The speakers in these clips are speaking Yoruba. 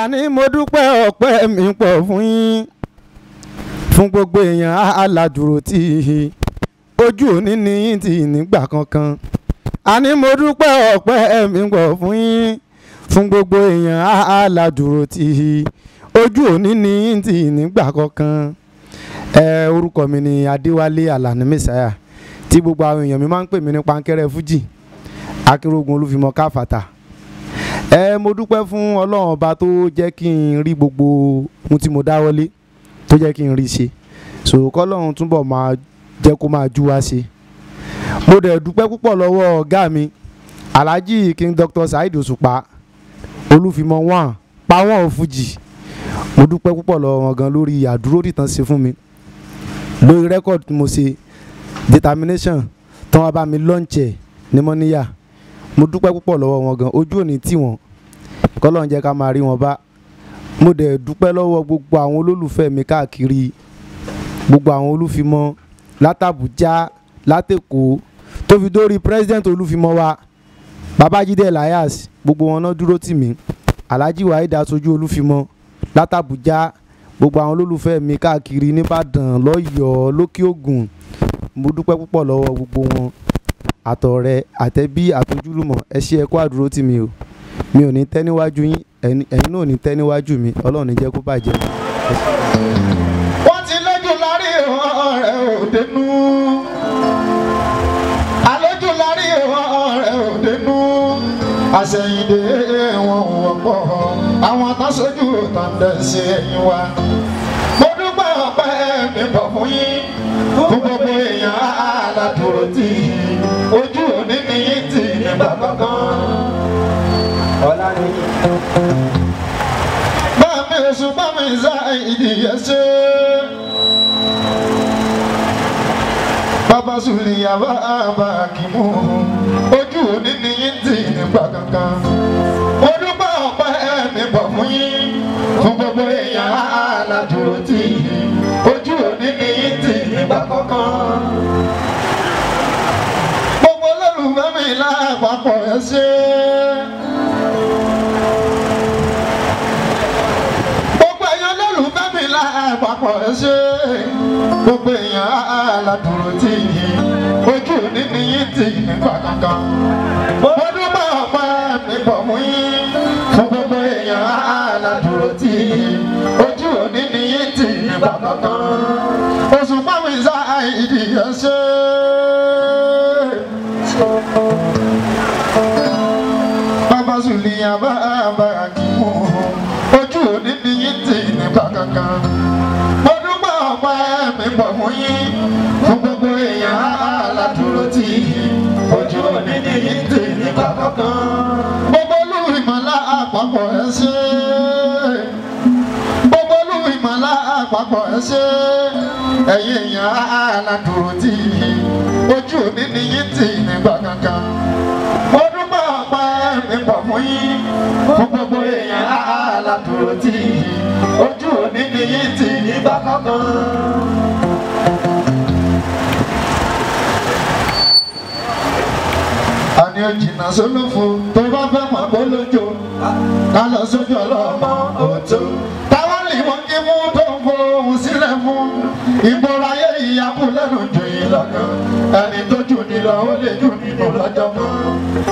àní mo dúpẹ́ ọpẹ́ mi pọ̀ fún yín fún gbogbo èèyàn aládùúró tí ojú òní ní yín tì nígbà kankan àní mo dúpẹ́ ọpẹ́ mi pọ̀ fún yín fún gbogbo èèyàn aládùúró tí ojú òní ní yín tì nígbà kankan ẹ orúkọ mi ni Adéwálé Àlàní Mẹ́sáyà tí gbogbo àwọn èèyàn mi máa ń pè mí ní pankẹ́rẹ́ fújì akérògùn olúfimọ káfàtà ẹ mo dúpẹ́ fún ọlọ́run ọba tó jẹ́ kí n rí gbogbo ohun tí mo dáwọ́lé tó jẹ́ kí n rí ṣe so kọ́lọ́run túbọ̀ máa jẹ́ kó máa jú wá ṣe mo dẹ̀ dúpẹ́ púpọ̀ lọ́wọ́ ọ̀gá mi alhaji king dr saheed òṣùpá olúfimọ one pa wọn ò fújì mo dúpẹ́ púpọ̀ lọ́wọ́ wọn gan lórí àdúró tìtàn ṣe fún mi lórí rẹ́kọ̀dì tí mo ṣe determination tí wọ́n bá mi lọ́ǹchẹ̀ ní mọ́níyà mo dúpẹ́ púpọ̀ lọ́wọ́ wọn gan ojú òní tì wọ́n kọ́lọ́n jẹ́ ká máa rí wọn bá mo dẹ̀ dúpẹ́ lọ́wọ́ gbogbo àwọn olólùfẹ́ mi káàkiri gbogbo àwọn olúfimọ́ látàbújá látẹ̀kọ́ tó fi dórí president olúfimọ́ wa babájídé elias gbogbo wọn náà dúró tì mí alhaji waheed aṣojú olúfimọ́ látàbújá gbogbo àwọn olólùfẹ́ mi káàkiri nìbàdàn lọ́yọ̀ọ́ lókè ògùn mo dúpẹ́ púpọ̀ lọ́wọ́ gbogbo wọn àtọ̀rẹ́ àtẹ̀bí àtojúlùmọ̀ ẹ ṣe ẹ kú àdúró tì mí o mi ò ní tẹ́ níwájú yín ẹ̀yin náà ò ní tẹ́ níwájú mi ọlọ́run ní jẹ́ kó bàjẹ́. wọ́n ti lójú lárí ọ̀rẹ́ òdenu àlejò lárí ọ̀rẹ́ òdenu àṣẹyìndé wọn ò wọ́pọ̀ àwọn atáṣojú tàǹdẹ̀ sí ẹ̀yìn wa mo dúpẹ́ ọpẹ́ mi bọ̀ fún yín fún gbogbo èèyàn aládùúró tì ojú òní ni yín tì nígbà kankan. Bámi oṣù bámi ṣá ìdíyẹ ṣe. Bàbá Sùlìyà bàbá Kìmú ojú òní ni yín tì nígbà kankan. Mo dúpẹ́ ọpẹ́ mi bọ̀ fún yín fún gbogbo èèyàn aládùúró tì ojú òní ni yín tì nígbà kankan. Gbogbo olólùfẹ́ mi lápapọ̀ ẹ ṣe. Gbogbo èèyàn olólùfẹ́ mi lápapọ̀ ẹ ṣe. Gbogbo èèyàn aládùúró tì ojú òní ni yín tì nígbà kankan. Mo dúpẹ́ ọpẹ́ mi bọ̀ fún yín fún gbogbo èèyàn aládùúró tì ojú òní ni yín tì nígbà kankan. Oṣù pàmì sáà ìdíyẹ ṣe. Bàbá Sùlìyà bàbá Kìmú ojú òní ni yín tì nígbà kankan. Mo dúpẹ́ ọpẹ́ mi bọ̀ fún yín fún gbogbo èèyàn aládùúró tì ojú òní ni yín tì nígbà kankan. Gbogbo olú ìmọ̀lá àpapọ̀ ẹ ṣe. Gbogbo olú ìmọ̀lá àpapọ̀ ẹ ṣe. Ẹ̀yin èèyàn aládùúró tì ojú òní ni yín tì nígbà kankan. Mo dúpẹ́ ọpẹ́ mi bọ̀ fún yín fún gbogbo èèyàn aládùúró tì ojú òní ni yín tì nígbà kankan. Àní òjìnà sólófo tó bá fẹ́ mọ̀ bó lójó ká lọ sójú ọlọ́mọ òtó. Táwọn lè wọ́n kí mú tó ń fo ohun sílẹ̀ fún ìgboro ayé ìyàpò lẹ́nu jù yín lọ́gàn. Ẹni tó jù ní lọ ó lè jù nínú lọ́jọ́ kan.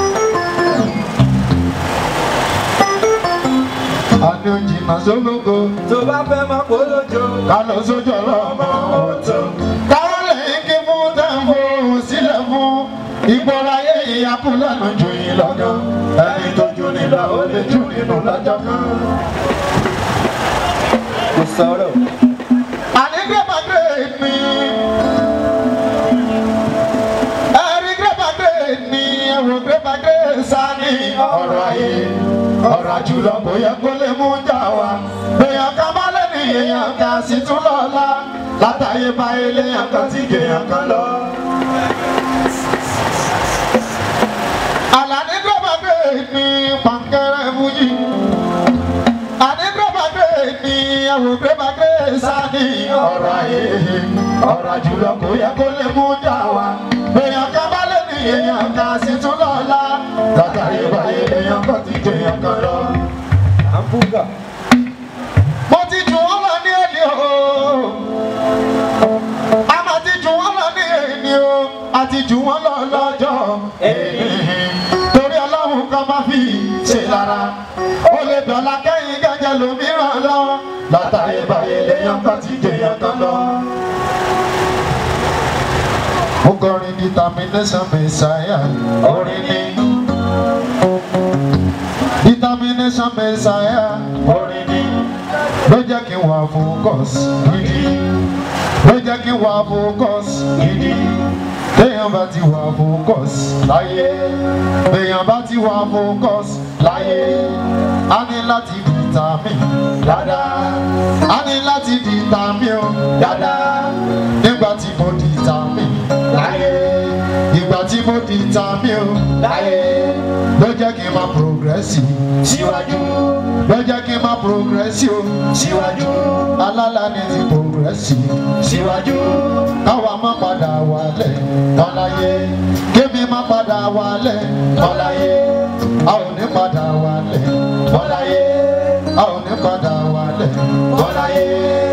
Àní òjìnà sólófo tó bá fẹ́ máa polójo. ká lọ sójú ọlọ́mọ òtó. Táwọn lè kí mú tó ń fo ohun sílẹ̀ fún ìgboro ayé ìyàpò lẹ́nu jù yín lọ́gàn. Ẹni tó jù ní lọ ó lè jù nínú lọ́jọ́ kan. kò sọ̀rọ̀. Àní grandma great ni. Ẹ̀rí grandma great ni. Ẹ̀rù grandma great sá ní ọ̀rọ̀ ayé. Ọ̀rọ̀ àjùlọ kò yẹ kó lè mú jà wá. Èèyàn kan bá lé ní èèyàn kan sì tún lọ́la. Látàyè bá eléyàn kan tí gèèyàn kan lọ. Àlàní grandma great ni pàǹkẹ́rẹ́ fújì àdégbèbàgbé ni ẹwùgbèbàgbé sani ọ̀rọ̀ ayé ọ̀rọ̀ jùlọ kò yẹ kó lè mú jà wá èèyàn kan bá lè ní èèyàn kan sì tún lọ́la látàrí ìbáyé èèyàn kan ti jẹ èèyàn kan lọ. àbúgà. a máa ti jù wọ́n lọ ní èyí o a ti jù wọ́n lọ lọ́jọ́ èyí torí ọlọ́run kan máa fi ṣe lára ó lè dọ̀la kẹ́yìn gẹ́gẹ́ lómìíràn lọ látàrí báyìí lèèyàn kan ti jẹyàn kan lọ. mo kọrin determination messiah orin ni determination messiah orin ni ló jẹ́ kí n wà focus gidi ló jẹ́ kí n wà focus gidi téèyàn bá ti wà focus láyé téèyàn bá ti wà focus láyé a ní láti determine dáadáa a ní láti determine o dáadáa nígbà tí mo determine láyé ìgbà tí mo determine o láyé ló jẹ́ kí n máa progress síwájú ló jẹ́ kí n máa progress o síwájú alálà ní ti progress síwájú káwa má padà wálẹ̀ tọ́láyé kébí má padà wálẹ̀ tọ́láyé a ò ní padà wálẹ̀ tọ́láyé a ò ní padà wálẹ̀ tọ́láyé.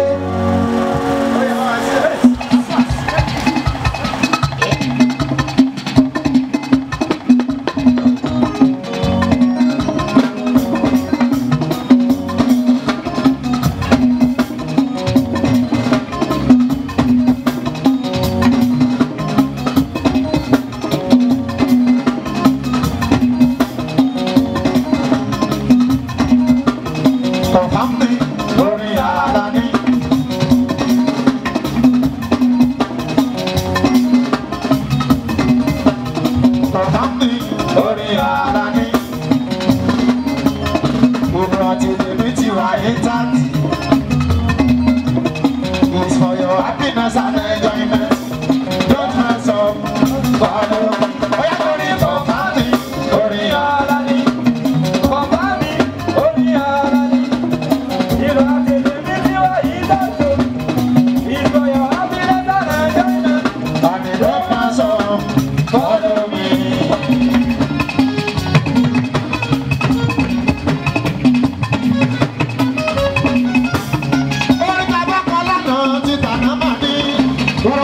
Confirm me, lórí ara ní. Confirm me, lórí ara ní. Gbogbo àti tèmi ti wà intact. It's for your happiness and enjoyment. Don't mess up. Follow me. Oya lórí confirm me, lórí ara ní. Bàbá mi, orí ara ni. Ìlú àtẹ̀lé mi ti wá yìí dàtò. Ìgbọ̀yọ̀ Abílẹ́ta Nàìjíríà. And it don't mess up. Follow me. Orin tàbá kan lánàá ti tàná mà ní.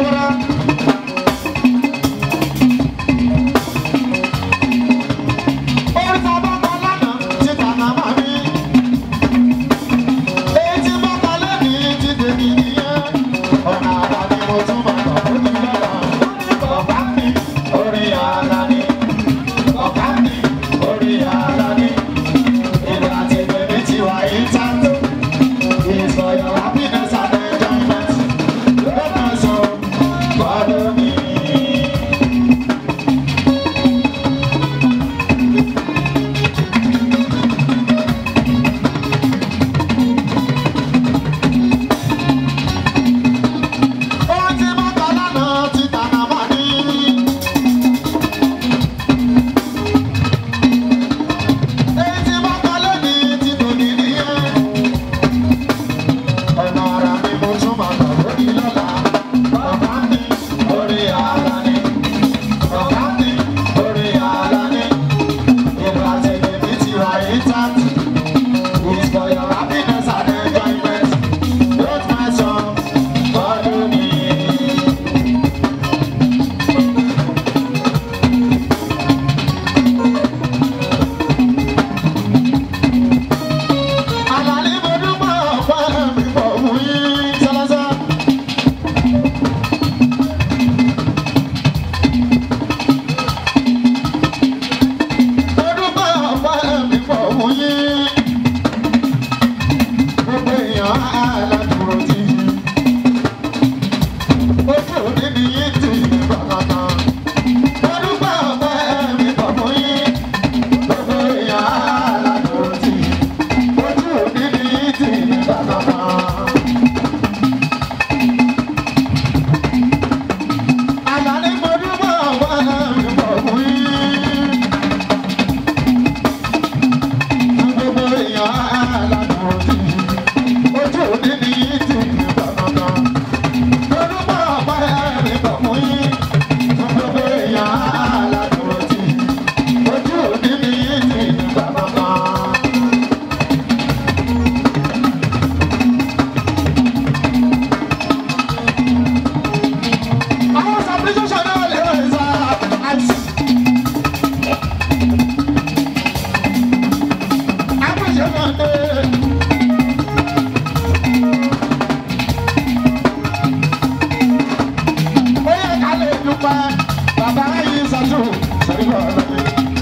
bọ̀ lọ́dẹ.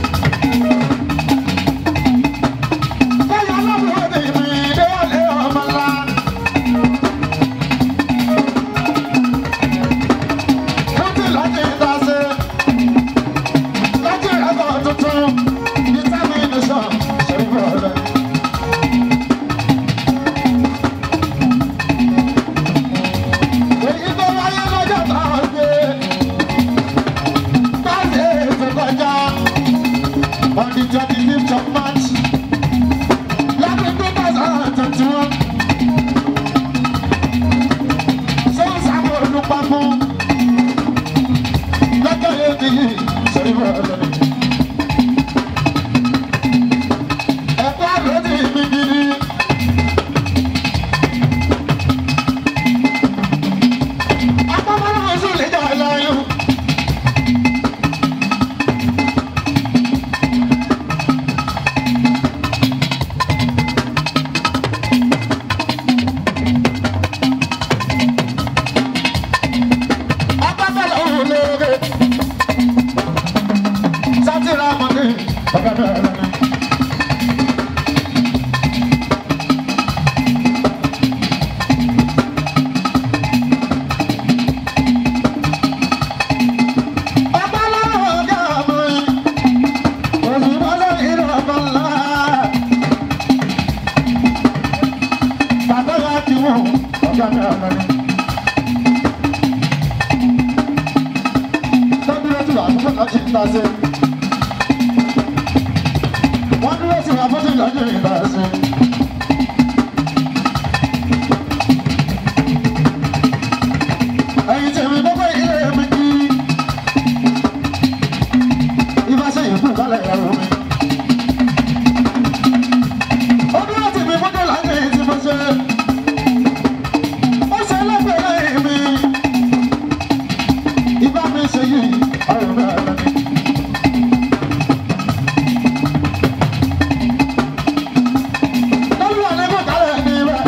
Báyọ̀ lọ́wọ́ ni mi dé wọlé ọmọ ńlá. Fúntì láti dáṣe. Láti ẹ̀kọ́ tuntun. Determination ṣe ń bọ̀ lọ́dẹ. Èyí tó wáyé lọ́jọ́ tá a gbé. Báyé ètò kọjá. On the twenty fifth of March. Lọ́dún two thousand and twenty-one. Sọ́nsàmù olùpapọ̀. Lọ́jọ́ yẹn ti yí sẹ́yìn bọ̀ lọ́dún. Ẹ̀kọ́ àlọ́ ti mi gidi. Akọ́kọ́rọ́ oṣù lè jà láyọ̀. Akọ́kọ́rọ́ òun lóore. Sátìrà mọ́ni ọ̀gá bẹ̀rẹ̀ lẹ́nu. Ọ̀pọ̀lọpọ̀ ọ̀gá ọmọ yìí. Òṣùpọ̀lọ́ ìlú ọ̀pọ̀ ńlá. Bàbá wa ti wọ̀ ọ̀gá bẹ̀rẹ̀ lẹ́nu. Tọ́dúró tí wàá fún ọ̀gá ti ń ta sí. Wọ́n dúró sí wàá fún ọ̀gá ti ń ta sí. Ẹyin tèmi gbogbo ilé mi kí. Ifá ṣe ìkú kálẹ̀ ẹ̀rọ mi. Ó dúró tì mí fún dọ́là ní tí mo ṣe. Ó ṣe lẹ́gbẹ̀ẹ́ mi. Ifá mi ṣe yìí, ọ̀rọ̀ mi àlọ́ mi. Lọ́lú àlẹ́ kò kálẹ̀ ní ibẹ̀.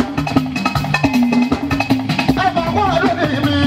Ẹ máa kó àdúrà ní mi.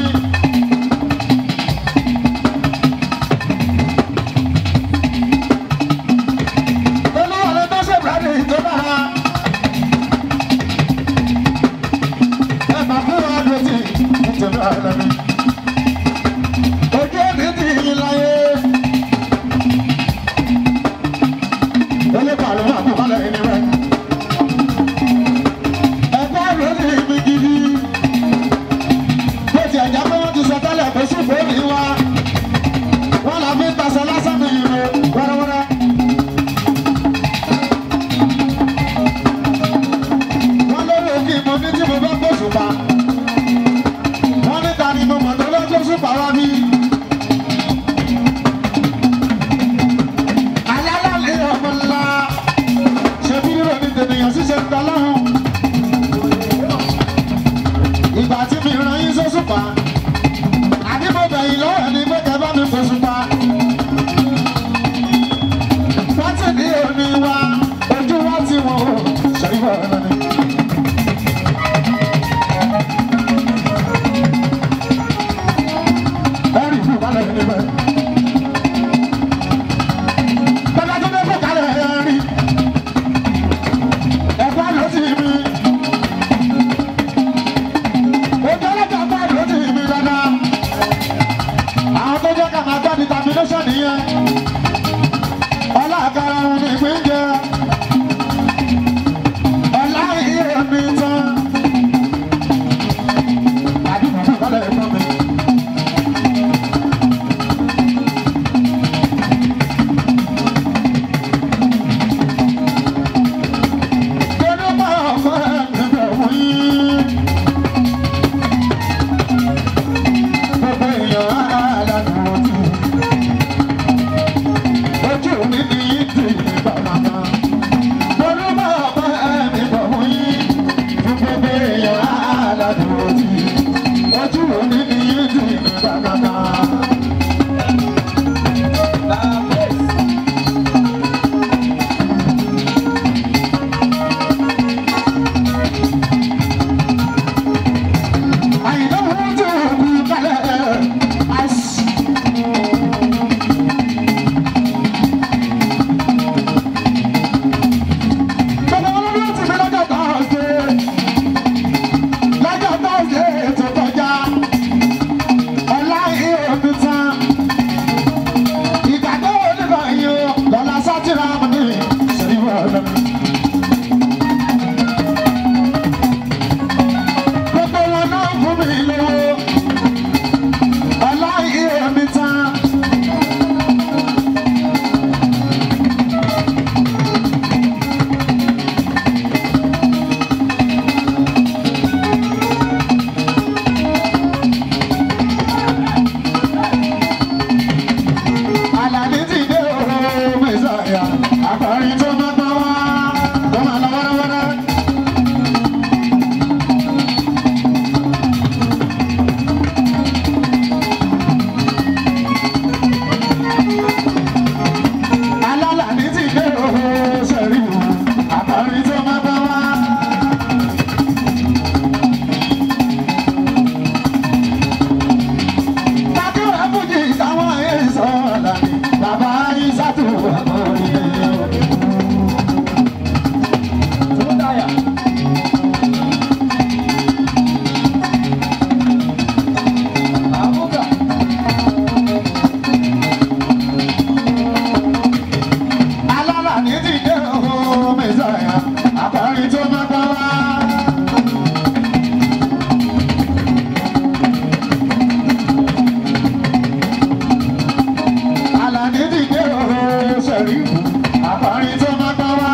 ṣẹ̀rí ìbò àbárin tó máa gbọ́ wá.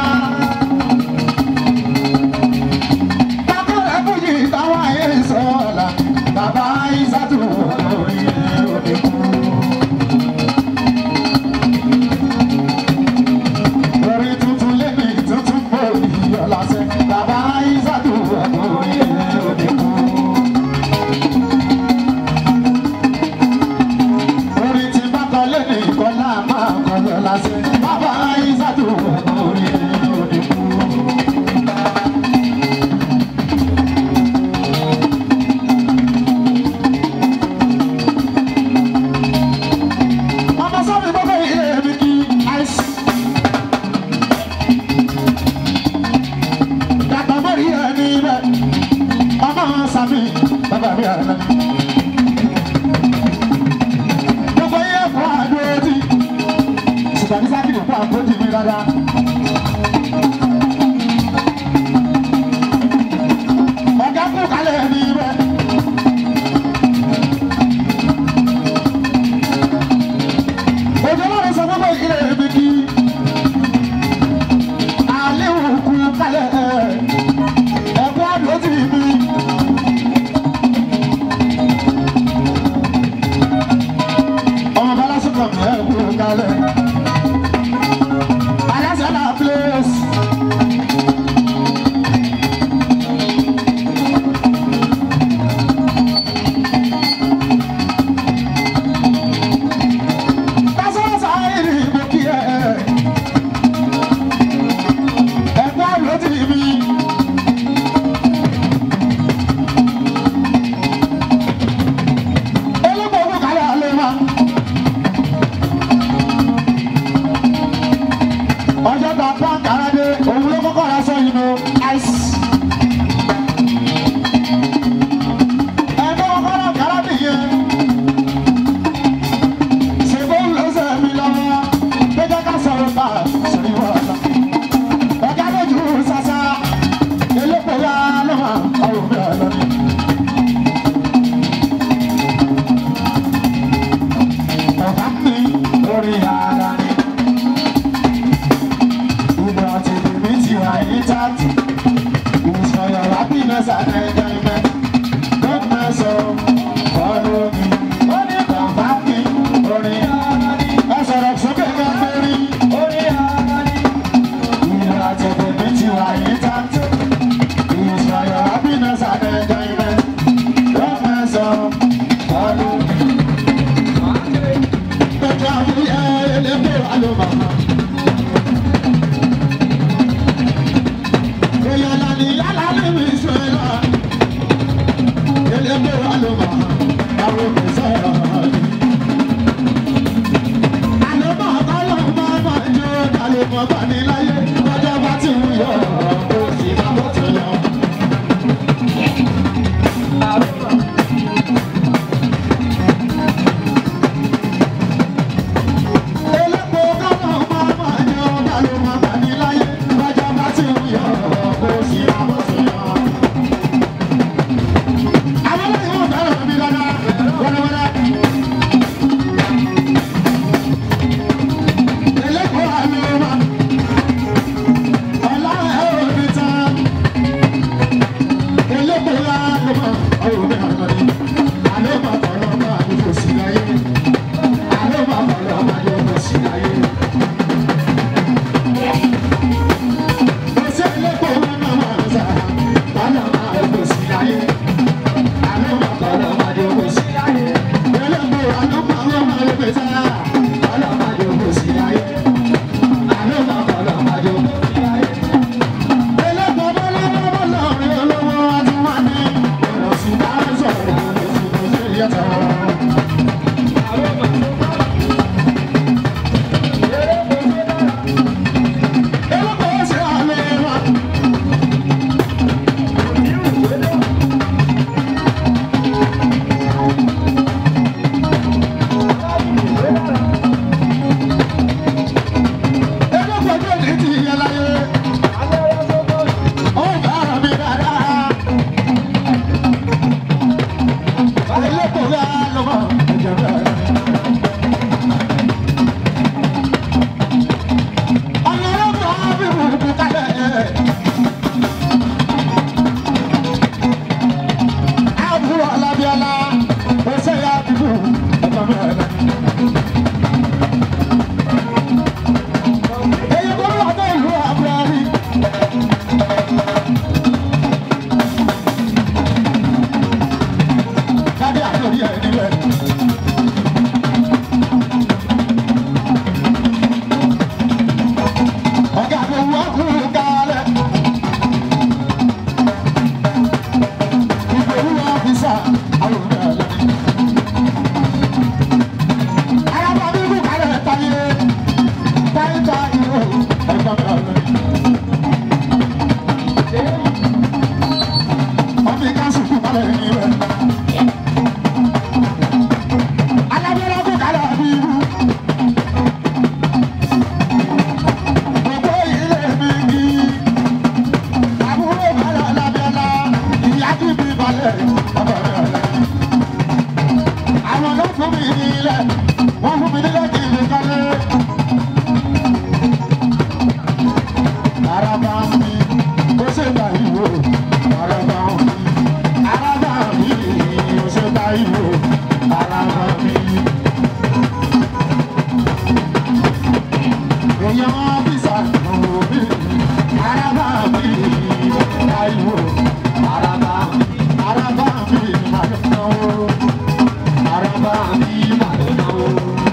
Bákọ́lẹ̀ fújì táwọn ayé sọ ọ̀la, bàbá Ìsátù orí òde kú. Orí tuntun lébi tuntun kò ní ọ̀la sẹ́, bàbá Ìsátù orí òde kú. Orí tí bá kọ lébi kọ́lá máa kọ́ lọ́la sẹ́, bàbá Ìsátù orí òde kú. Ọmọ sọ́mi gbogbo ilé mi kí àìsí. Dàgbà mọ́rí ẹni bẹ́ẹ̀. Ọmọ sàmì bàbá mi àná. Gbogbo iye fún àdúró tí. Ṣùgbọ́n ní sákìlì fún àpótí mi dáadáa. Ọ̀gá kú kalẹ̀ ẹni bẹ́ẹ̀. Òjò lọ́rùn sọ gbogbo ilé mi kí. Àléhùn kú kalẹ̀ ẹ̀kọ́ àdúró tì mí. Ọmọ bala sọ̀tọ̀ mi ẹ̀ kú kalẹ̀. Aláṣẹ náà place. Tásán sáyé ni mo kí ẹ. Ẹ̀kọ́ àdúró tì mí. Olóko owó kalẹ̀ alẹ́ wa. Ọjọ́ ta pa kàrádé, òun ló kọ́kọ́ ra sọ yìí lọ. Ice. Ẹ̀kọ́ kọ́kọ́ ra kàrádé yẹn. Ṣèbó ń lọ sẹ́ mi lọ́wọ́. Péjọ ká sọ̀rọ̀ bá sọ̀rọ̀ ìwọ ọ̀la. Ọ̀gá lójú sásá. Elépo ya lọ́wọ́ ọ̀rọ̀ mi ọ̀la ni. Ọ̀gá mi lórí ara ni. Ìgbà tí mi ti wà ní tààtì. Ìṣọ̀yọ̀ happiness and enjoyment. Don't mess up, follow me. Ó ní bàbá mi lórí ara ni. Ẹ sọ̀rọ̀ sókè kẹ́kẹ́rí. Ìgbà tí mi ti wà ní tààtì. Ìṣọ̀yọ̀ happiness and enjoyment. Don't mess up, follow me. Pẹ̀lú àwọn ẹlẹ́gbẹ́ àlọ́mà. Èèyàn lànà yálà ní mi sọ̀rọ̀. Ẹlẹ́gbẹ́ àlọ́mà. Àwọn mi sọ̀rọ̀. Àlọ́mà kọ́lọ́ máa máa jó àlọ́mà bá ní láyé. Ọjọ́ bá ti wù yọ, kò sì máa bọ̀ tó yọ. Elépo kọ́lọ́ máa máa jó àlọ́mà bá ní láyé. Ọjọ́ bá ti wù yọ, kò sì máa bọ̀ tó yọ. Àwọn ọlọ́yin wọn fẹ́ràn mi dáadáa, wẹ́rẹ́wẹ́rẹ́. Elépo àlọ́mà. Àwọn ló fún mi ní ilẹ̀, wọ́n fún mi nílẹ̀ kí n lè kọ́lé. Araba mi, ó ṣe ta ìwò. Araba mi, araba mi, ó ṣe ta ìwò. Araba mi. Èèyàn ọ́fíìsà ọ̀hún mi. Araba mi, ta ìwò. Araba mi, araba mi, màá lọ náwó. Araba mi, màá lọ náwó.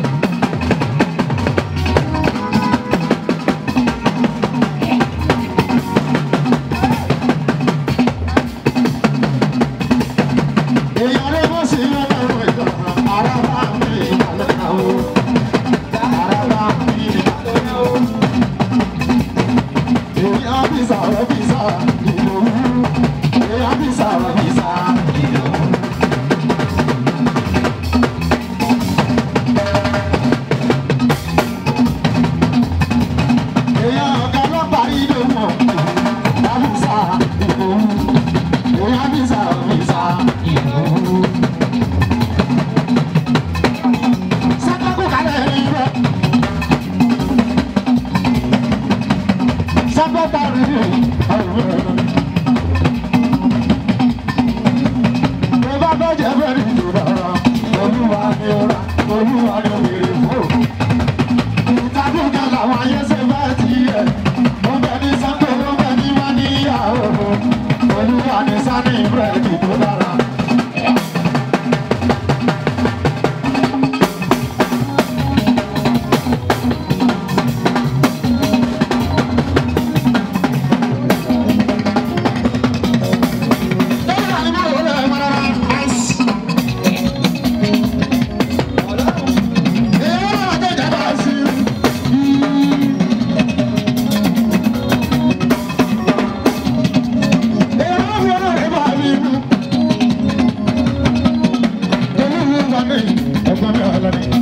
Èèyàn ló mọ̀ sí ọlọ́run ìjọba. Araba mi, màá lọ náwó. Araba mi, màá lọ náwó. Èèyàn bí sàrọ̀ bí sà ìlòwú. Èèyàn bí sàrọ̀ bí sà ìlòwú. Èèyàn ọ̀gá ọlọ́pàá ìlú mọ̀. Àbísà ìlòwú. Èèyàn bí sàrọ̀ bí sà ìlòwú. Sátákù kalẹ̀ rí rẹ̀. Sábọ́tà rí rẹ̀. Mo bá bẹ́jẹ̀ bẹ́ẹ̀ ni rárá. Olúwa ni ó rà, Olúwa ni ó béèrè fún. Ìtàkùnkà làwọn ayé ṣe bá ti yẹ. Mo bẹ ní Sáńkó, mo bẹ ní Máníyàwó. Olúwa ni Sani búrẹ́dì tó dára. Lọ́wọ́ àti máa wọlé ẹ̀ mọ́ra àìsí. Èèyàn náà tó jábọ̀ sí i. Èèyàn náà fi ọ̀rọ̀ rẹ̀ bá mi mú. Olúwo wà ní ẹ̀gbọ́n mi ọ̀la ni.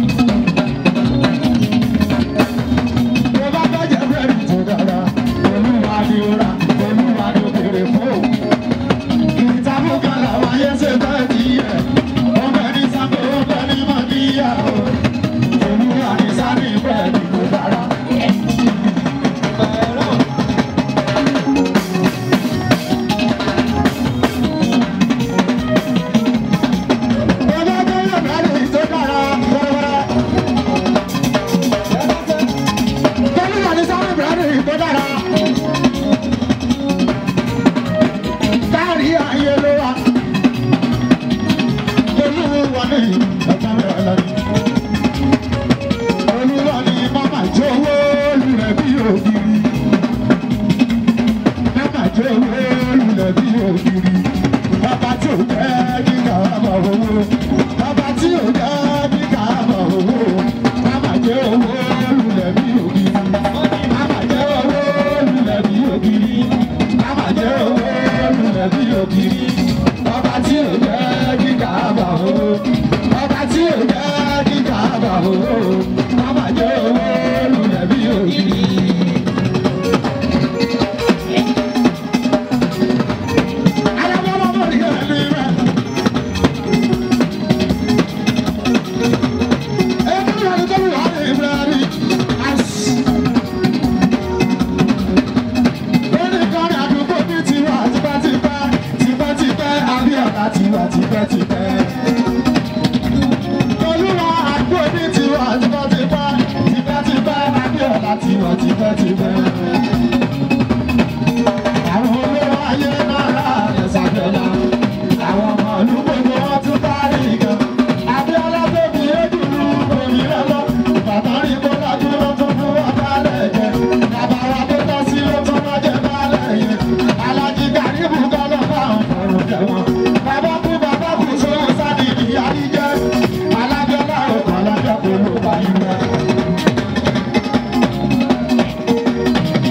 Mo bá bàjẹ́ bẹ́ẹ̀rì tó dára. Olúwa ni ó rà, Olúwa ni ó béèrè fún òun. Ìtàkùnkà làwọn ayé ṣe bẹ́ẹ̀ ti yẹ. Wọ́n bẹ ní Sáńkó, wọ́n bẹ ní Mọ́níyàwó. Olúwa ni Sani bẹ́ẹ̀rì tó dára. Bàbá Bọ́lá bẹ́ẹ̀rì tó dára wẹ́rẹ́wẹ́rẹ́. Olúwa ni Sani bẹ́ẹ̀rì tó dára. Kárí ayé ló wà. Olúwa ni ẹ̀ka rẹ̀ lọ́ni. Olúwa ni màmá jẹ́ owó lulẹ̀ bí ògiri. Màmá jẹ́ owó lulẹ̀ bí ògiri. Bàbá tí ò jẹ́ kí kàámọ̀ owó. Bàbá tí ò jẹ́ kí kàámọ̀ owó. Màmá jẹ́ owó lulẹ̀ bí ògiri. Màmá jẹ́ owó lulẹ̀ bí ògiri. Màmá jẹ́ owó lulẹ̀ bí ògiri. Bàbá tí ò jẹ́ kí kàámọ̀ owó. Bàbá tí ò jẹ́ kí kàámọ̀ owó. Màmá jẹ́ owó lulẹ̀ bí ògiri. Alábọ́lọ́bọ́ ni ẹni rẹ̀. Ẹni rẹ̀ ni tó wà ní ìbẹ̀rẹ̀ àṣì. Oníkan àdúgbò bí tiwa tipẹ́tipẹ́, tipẹ́tipẹ́, Abíọ́lá tiwa tipẹ́tipẹ́. Olúwa àdúgbò bí tiwa tipẹ́tipẹ́, tipẹ́tipẹ́, Abíọ́lá tiwa tipẹ́tipẹ́. Àwọn olówó ayé náà rà ẹ̀sàgbẹ̀lá. Àwọn ọmọ ìlú gbogbo wọn tún bá rí gan. Abíọ́lá tó fi éjùlú omi rẹ̀ lọ. Bàbá rí kó dájú ló tún fún wọn bálẹ̀ jẹ. Bàbá wa tó tọ́ sí ló tún má jẹ bálẹ̀ yẹn. Alájí Gàríbù kan lọ bá àwọn ọ̀rọ̀ jẹ wọn. Bàbá kú bàbá kú sóhun sáni ìyá rí jẹ́. Alábíọ́lá ò kàn lájọ́ kó ló bá yín rẹ̀.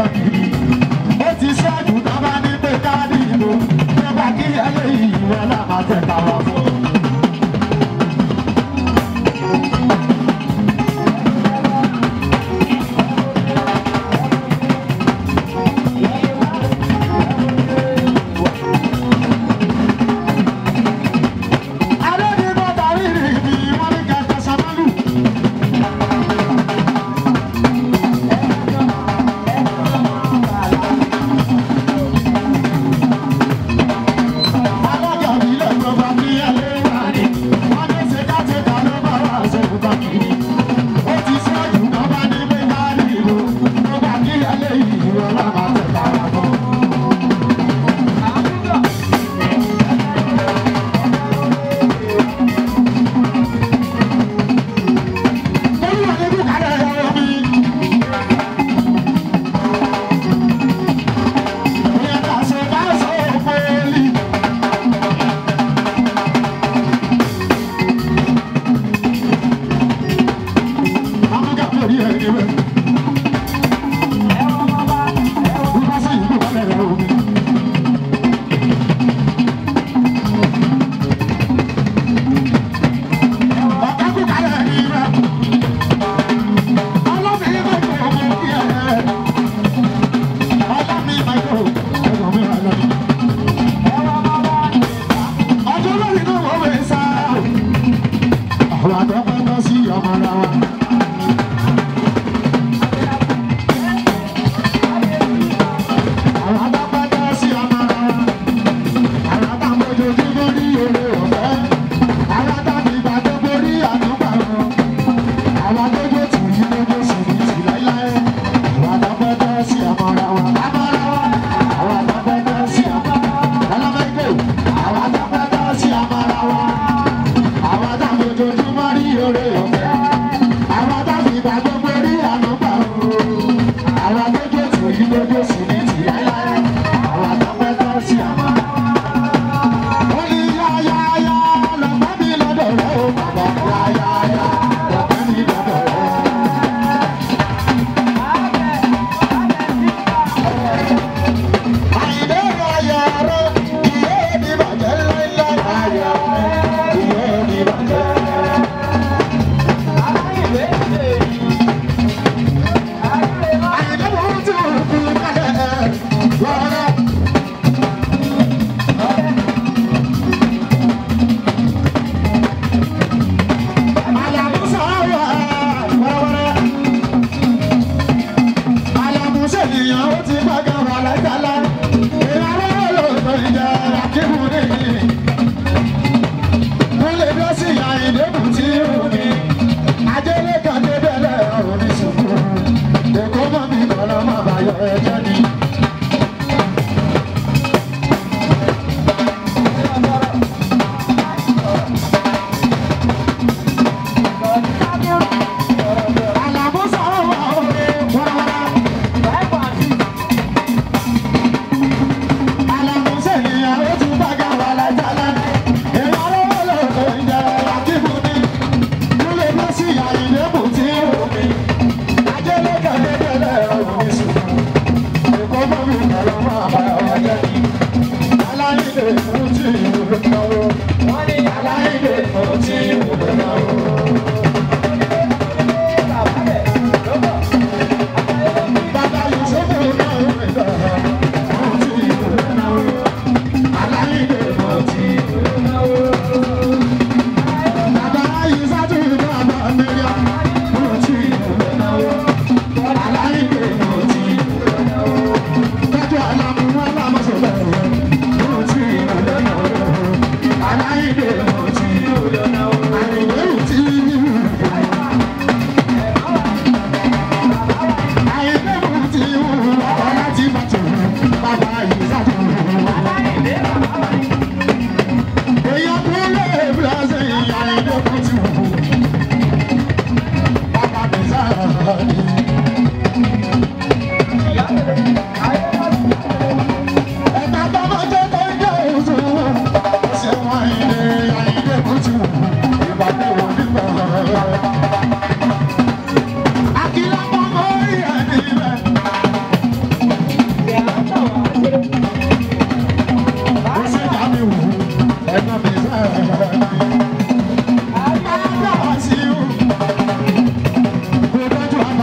kiri. Ó ti ṣáájú tó bá ní pé káàdì ìbò. Tó bá kí eléyìí ìwọ náà máa tẹ̀ka wá fún. Adédìbò tàrí rìbì wọ́n ní kẹ̀kẹ́ sọ́mọ́lù. Alága ìbílẹ̀ ìjọba ní ẹlẹ́wà ni. Wọ́n ní ṣèkáṣèká ló bá wà ṣèkúta kiri. Ó ti ṣáájú kan bá ní pé káàdì ìbò. Tó bá kí eléyìí ìwọ náà máa tẹ̀ka wá fún. Olúwa ní bùkálẹ̀ ẹ̀rọ mi. Ìyẹn kà ṣe bá sọ òpèlì. Amúgà lórí ẹni rẹ̀. Bùká sí ìbùkálẹ̀ ẹ̀rọ mi. Ọ̀gá bùkálẹ̀ ẹni rẹ̀. Ọlọ́bìnrin kò tó ọmọ kí ẹ. Ọlọ́bìnrin máa tó ẹ̀gbọ́n mi wà lọ́dún. Ọjọ́ lórí náà wọ́n wẹ̀ sá. Àwọn àdọ́gbọ́n tó sí ọmọ ara wa.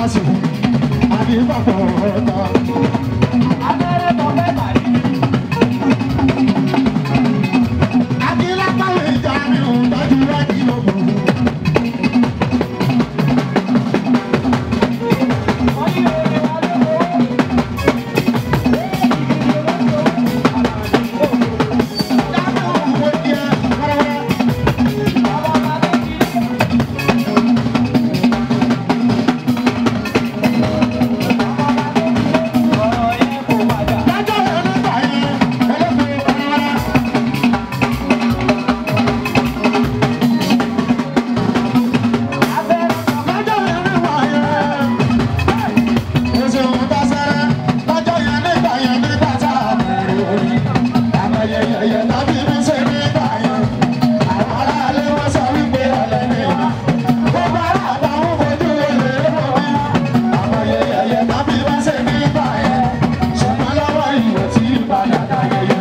sí àbí bàbá ọ̀tá. àbí lápáwé ìjà mi ò dájú wájú lóko. dábẹ́ òwò díẹ̀ wẹ́rẹ́wẹ́rẹ́. dájọ́ yẹn nígbà yẹn ẹlẹ́gbẹ̀ẹ́ wẹ́rẹ́wẹ́rẹ́. lọ́jọ́ yẹn nígbà yẹn. oṣù tó sẹ́rẹ́ lọ́jọ́ yẹn nígbà yẹn nígbà tá a bẹ̀rẹ̀ orí. àmọ̀yẹyẹyẹ tàbí mi ṣe nígbà yẹn. àwọn aráalé wọn sọ wípé ọ̀lẹ́ ni wọ́n. gbogbo ará àtàwọn fojú olè wọ̀ mí. àmọ̀yẹyẹyẹ tàbí mi ṣe nígbà yẹn. ṣùgbọ́n lọ́wọ́ ìwé tí ìpadà dáyẹyẹ.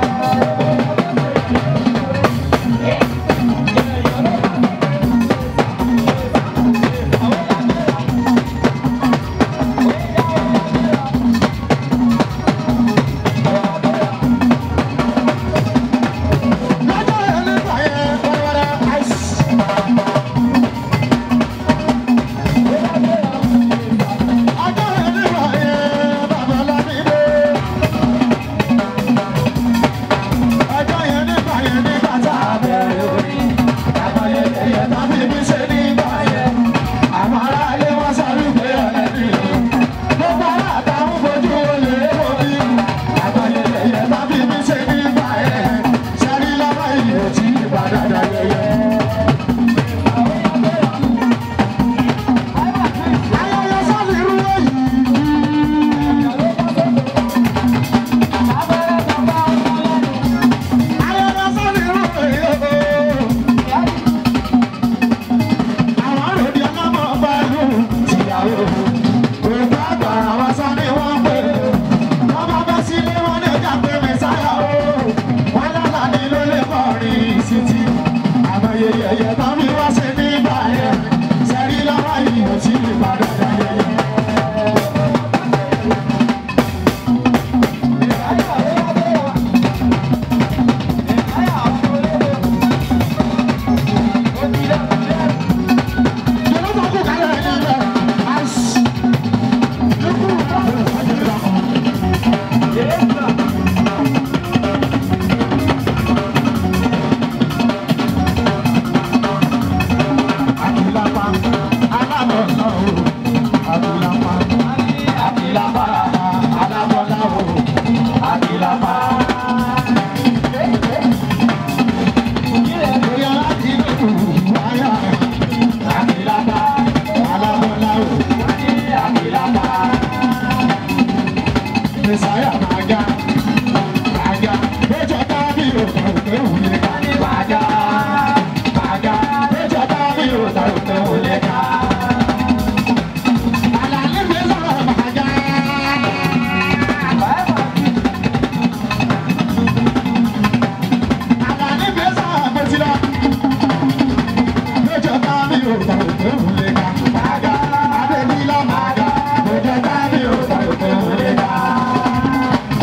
lọ́jọ́ yẹn nígbà yẹn wẹ́rẹ́wẹ́rẹ́ àìsí. ọjọ́ yẹn nígbà yẹn bàbá lábídé. ọjọ́ yẹn nígbà yẹn nígbà tá a bẹ̀rẹ̀ orí. àwọn yẹyẹ tàbí mi ṣe nígbà yẹn. àwọn aráalé wọn sọ wípé ọ̀lẹ́ ni o. gbogbo ará àtàwọn fojú olè wò mí. àwọn yẹyẹ tàbí mi ṣe nígbà yẹn. sẹ́rí lọ́wọ́ ìlú tí ìbàdàn yẹyẹ. ayẹyẹ sọ́ọ̀lì irú èyí. ayẹyẹ sọ́ọ̀lì irú èyí. àwọn àròdì ọlọ́mọ bá lù tìyàwó. òkú àgbà àwọn sọ ni wọ́n pè é. wọ́n bá bẹ́ sílé wọn ní ọjà pé mẹ́sáyà o. wọ́n lọ́la ni ló lè kọrin ìsìtì. àmọ́ yẹyẹ tán mi wá ṣe nígbà yẹn. sẹ́rí lọ́wọ́ yìí ò tí ì padà dá yẹyẹ. Ìjọba kò kálẹ̀ ní ibẹ̀. Àìsí. Ikú ìjọba kò kálẹ̀ ní ibẹ̀. Àbílápá, alábọ̀ náà o. Àbílápá, àbílápá, alábọ̀ náà o. Àbílápá. Bóyá láti inú wáyà rẹ̀. Àbílápá, alábọ̀ náà o. Àbílápá. Mẹ̀sáyà máa ga, máa ga. Bẹ́jọ́ tábí òkè òkè òye ká. Máa ga, máa ga. Bẹ́jọ́ tábí òkè òkè òye ká. Àlàlé mi sọ̀rọ̀ máa ga. Àlàlé mi sọ̀rọ̀ mo ti lọ. Bẹ́jọ́ tábí òkè òkè òye ká. Máa ga, Adébílá máa ga. Bẹ́jọ́ tábí òkè òkè òye ká.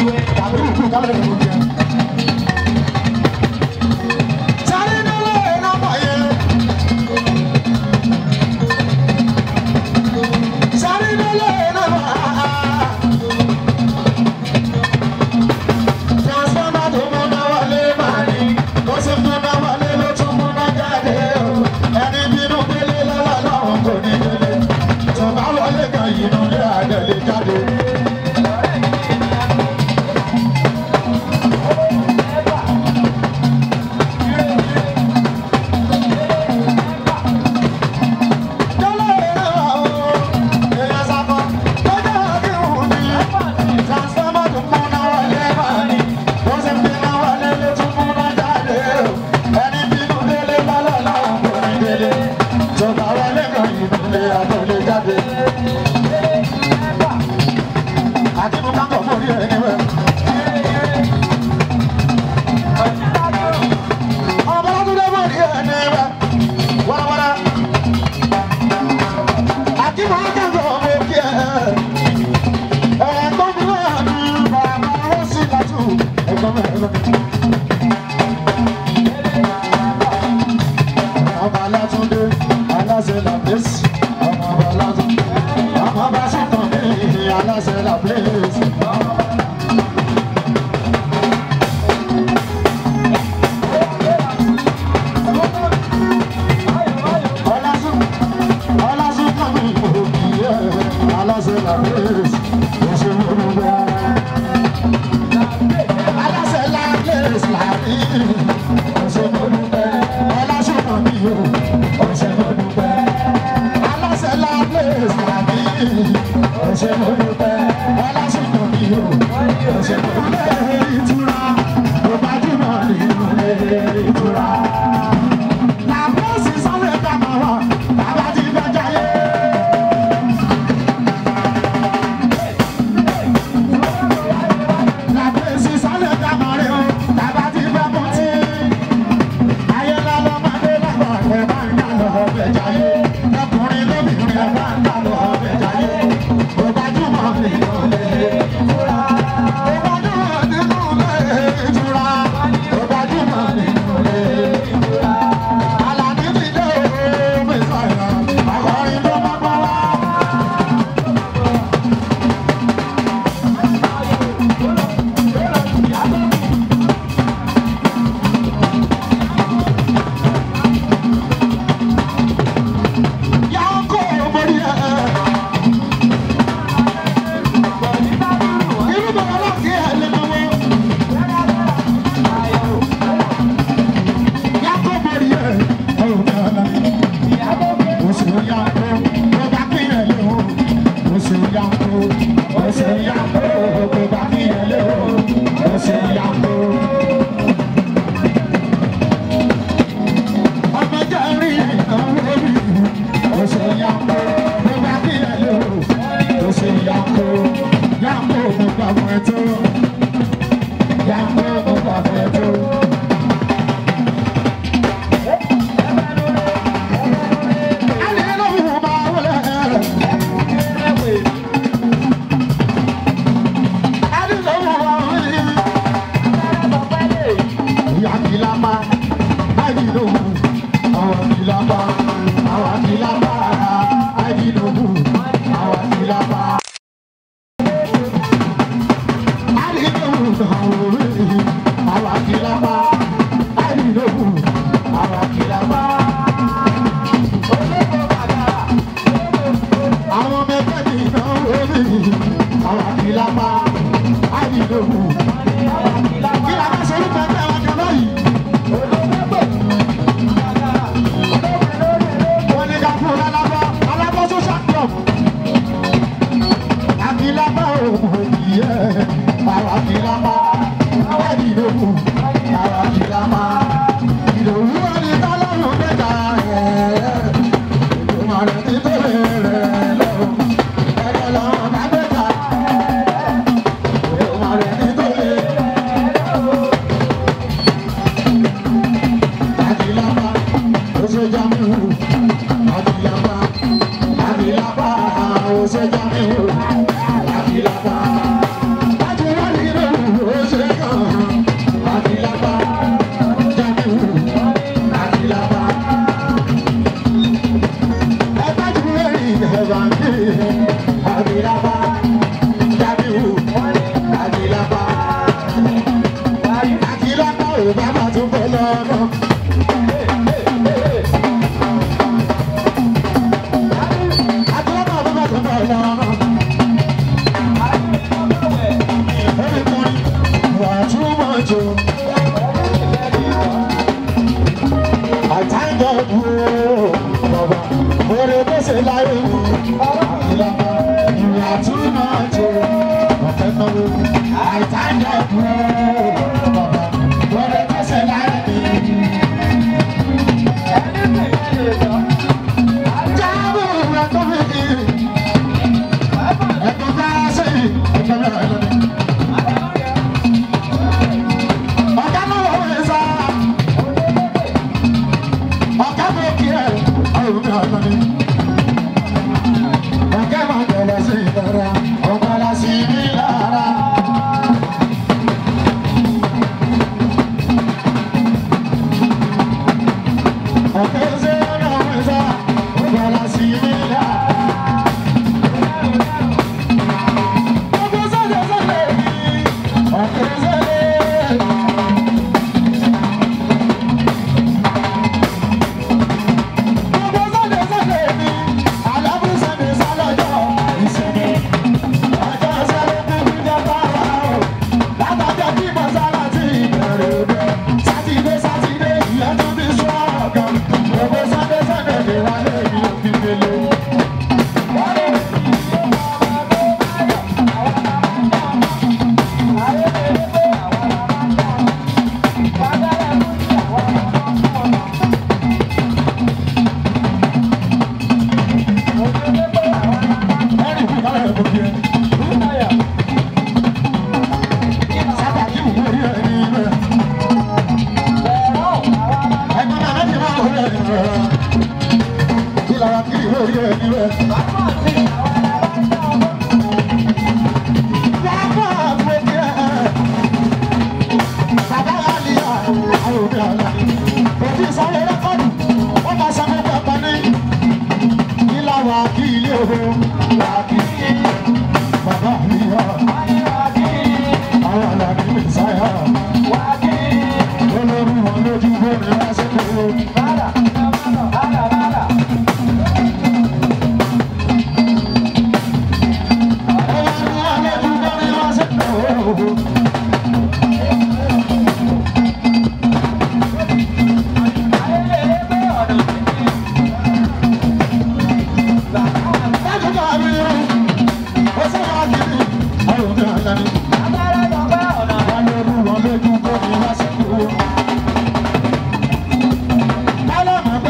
tàbí ìkú kálẹ̀ ìlú jẹ. sáré nílé nọ́mbà yẹn. sáré nílé nọ́mbà. transformer tó múná wọlé máa ní bó ṣe múná wọlé ló tún múná jáde o ẹni bínú délé lọ́wọ́ lọ́wọ́ kò ní délé tó bá wọlé kan yìí nù lé àdẹ̀lé jáde. Dọ́là ìrẹ́ wà o, èèyàn sábà, lọ́jọ́ àdéhùn ni. Transformer tó múná wọlé máa ní. Bó ṣe múná wọlé ló tún múná jáde o. Ẹni bínú délé lọ́wọ́ lọ́wọ́ kò ní délé. Tó bá wọlé kan yìí nù lé àdẹ̀lé jáde. Àdìmú kákọ̀ mórí ẹ̀ níbẹ̀. Ọmọ ọdún mórí ẹ̀ níbẹ̀. Wárawárá. Àdìmú kákọ̀ mórí ẹ̀. Ẹ̀gbọ́n mi náà ní bàbá ó sì látú. Ẹ̀gbọ́n mi ẹ̀gbọ́n mi. Ọmọ Alátúndé, aláṣẹ làbẹ́sì. Ọmọ ọba Alátúndé, ọmọ ọba Sọ́kàn mi, aláṣẹ làbẹ́sì. Ọlásùn, ọlásùn kan mi kò kì í ẹ̀. Aláṣẹ làbẹ́sì, òṣèlú olùgbà. Aláṣẹ làbẹ́sì làbí. Òṣèlú olùgbà. Ọlásùn kan mi ò. Òṣèlú olùgbà. Aláṣẹ làbẹ́sì làbí. Òṣèlú olùgbà. Ọlásùn kan mi ò. Òṣèlú olùgbà. Ìtura. Mo gbajúmọ̀ nínú ilé ìtura. Làbẹ́sì sáré ká máa wà. Bàbá ti fẹ́ jayé. Làbẹ́sì sáré ká máa rí o. Bàbá ti fẹ́ mutí. Ayé lọ́lọ́ máa dé lágbà ẹ̀ bá ń dá lọ ọbẹ̀ jayé. Ọkùnrin lóbìnrin ẹ̀ bá ń dá lọ ọbẹ̀ jayé. Mo gbajúmọ̀ nínú ilé ìtura. Mo gbajúmọ̀ nínú ilé ìtura. Mo gbajúmọ̀ nínú ilé ìtura. Àlàní ti dé o, mi sọ̀rọ̀. Àkọ́rin ló máa gbọ́ wá. Yàgò mórí ẹ̀. Irú bàbá náà kí ẹ lè lọ́wọ́. Yàgò mórí ẹ̀. Ọ̀rọ̀ mi àná. Oṣù yàgò, mo bá kí ẹ lé o. Oṣù yàgò, oṣù yàgò, mo bá kí ẹ lé o. Oṣù yàgò. Ọmọ jẹ́ rí ìnáwó mi. Oṣù yàgò, mo bá kí ẹ lé o. Oṣù yàgò, yàgò mo gbà fún ẹ tó. Yàgò mo gbà fún ẹ tó. Àwọn ọmọ ẹgbẹ́ mi náà wọ́n mi, àwọn àkìlápá, àìnílòhùn. Kí la bá ṣe orúkọ ẹgbẹ́ wa kan báyìí? Wọ́n ní ká fún un lálábá, alábá social club. Àkìlápá òun ìyẹ́, àwọn àkìlápá, àìnílòhùn, àwọn àkìlápá. Ìdòwú ẹni tọ́lọ́run mẹ́ta rẹ̀. Ìdòwú ẹni tó lè rẹ̀ lọ́wọ́. Ẹ̀rọ lọ́wọ́ bá mẹ́ta. Ìdòwú ẹni tó lè rẹ̀ lọ́wọ́. Adilapa, ose jamiu. Adilapa, Adilapa, ose jamiu. Adilapa, Adilapa, ṣe láyé mi. Ìlànà ìwà tún máa jẹ ọ̀fẹ́ náwó. Àìtájà kúrò bàbá wọlé tó ṣe láyé mi. Jábọ̀ rẹ̀ tó fi kí. Ẹ̀kọ́ bá ṣe ẹ̀kọ́ bẹ̀rẹ̀ lónìí. Ọ̀gá náà wọ̀ wẹ̀ sá. Ọ̀gá mi kí ẹ̀ ọ̀rùn mi ọ̀nà ni. Ọ̀gá máa bẹ̀rẹ̀ sí ìdára, ọ̀gá la sí ní lára. Ọ̀gá ṣe ọ̀nà wẹ̀ sá, ọ̀gá la sí ní lára. Ọ̀gá sọ̀dọ̀ sọ̀dọ̀ yìí, ọ̀gá sọ̀dọ̀. Gbogbo Sunday Sunday mi, àlàbù Sunday sálọ́jọ́ ìsinmi. Ọjọ́ sẹ́lẹ̀ kúkú jẹ́ báwa o. Látọjọ́ kí mọ̀sálà ti bẹ̀rẹ̀ bẹ̀. Sátidé Sátidé ìyẹn tún fi sún ọ̀gán. Gbogbo Sunday Sunday mi wá lé mi òfin gbélé. Ẹ̀rì kú kálẹ̀ ẹ̀kọ́ kí ẹ. Sábà kí wù orí ẹ̀ ní ibẹ̀. Ẹ̀gbọ́n náà láti máa wọlé ẹ̀ ní ibẹ̀. Kí lára kí ìwé orí ẹ̀ ní ibẹ̀. Bàbá àgbẹ̀ kí ẹ̀. Bàbá Àlìyá àwọn òbí àlá. Òbí sáré rẹ́kọ̀dù, wọ́n máa sọ fún bàbá ní. Ilá wa kí ilé òhò wà kí. Bàbá Àlìyá àwọn àlàbí mi sáyà. Olórí wọn lójú bóni wá sí kúrò. Olórí wọn lójú bóni wá sí kúrò. Dájú bá mi rú. Ó sọ wá kiri. Àwọn òbí àlá ni. Olórí wọn lójú bóni wá sí kúrò. Bálọ̀mù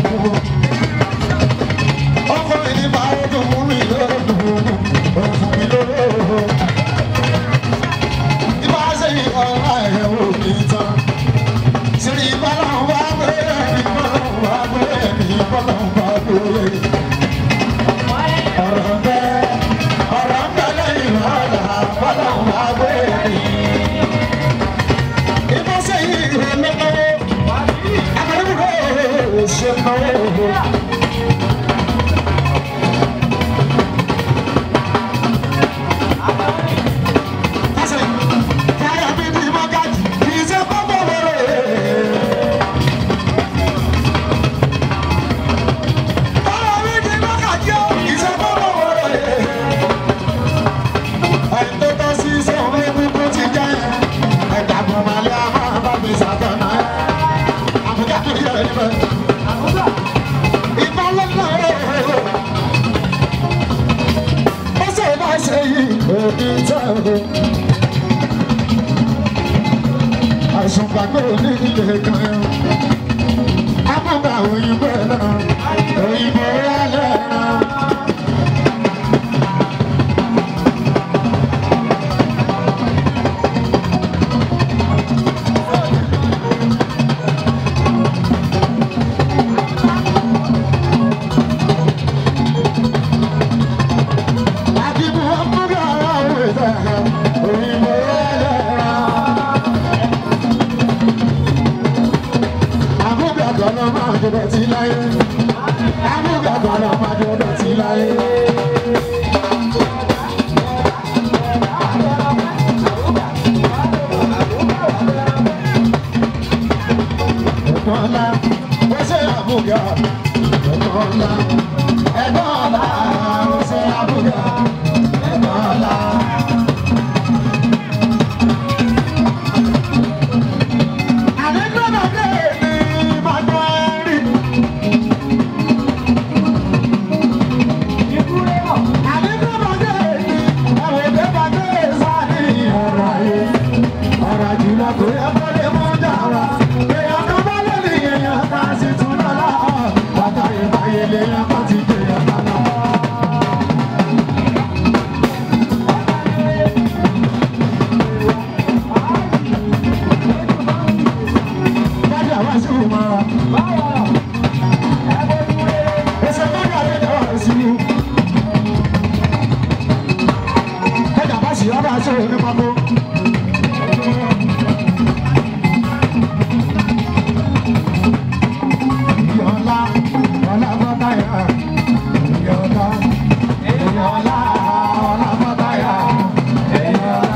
ọkọ mi ní bá ó dùn fún mi lóòdùn ó fún mi lóòdùn. Ibà sẹ́yìn ọ̀la ẹ̀ ò ní tán. Sìrì bọ́lọ̀ wá gbé ẹ̀mí bọ́lọ̀ wá gbé ẹ̀mí bọ́lọ̀ wá gbé ẹ̀mí. Ọ̀rọ̀ bẹ́ ọ̀rọ̀ bẹ́ lẹ́yìn ọ̀la bọ́lọ̀ wá gbé ẹ̀mí. Ibà sẹ́yìn ìrẹ̀lẹ́kọ̀ọ́ akadémùkọ́ ṣe náwó. Àìsàn gbàgbé ní ilé kan ẹ̀. Amúgbà òyìnbó náà, òyìnbó rálẹ̀ náà. Àdìbò amúgbà òyìnbó náà, òyìnbó rálẹ̀ náà. Amúgbàgbọ́ ló máa jọ̀dọ̀ tí láyé. Amúgbàgbọ́ ló máa jọ̀dọ̀ tí láyé. Ẹ̀gbọ́n ńlá, ó ṣe àbúgà. Ẹ̀gbọ́n ńlá, ẹ̀gbọ́n ńlá, ó ṣe àbúgà. Ẹ̀gbọ́n ńlá. Àdégbòmọdé ni màgbọ́ rí. Àdégbòmọdé ni àwòdé bàdé sáni ọ̀rọ̀ ayé. Ọ̀rọ̀ jùlọ kò yẹ kó lè mú jà wá. Èèyàn kan bá lè ní èèyàn kan sì tún lọ́la. Bàtà ìbáyé lèèyàn kan ti gbé ọ̀tá lọ. Bájà wá sí ìmọ̀ràn. Ẹsẹ̀ bájà lè dá wá sí i. Bájà bá sì yára sí òní pápó. Ìyọ̀lá, ọ̀la bọ́tà yá. Ìyọ̀lá, ìyọ̀lá, ọ̀la bọ́tà yá. Ìyọ̀lá.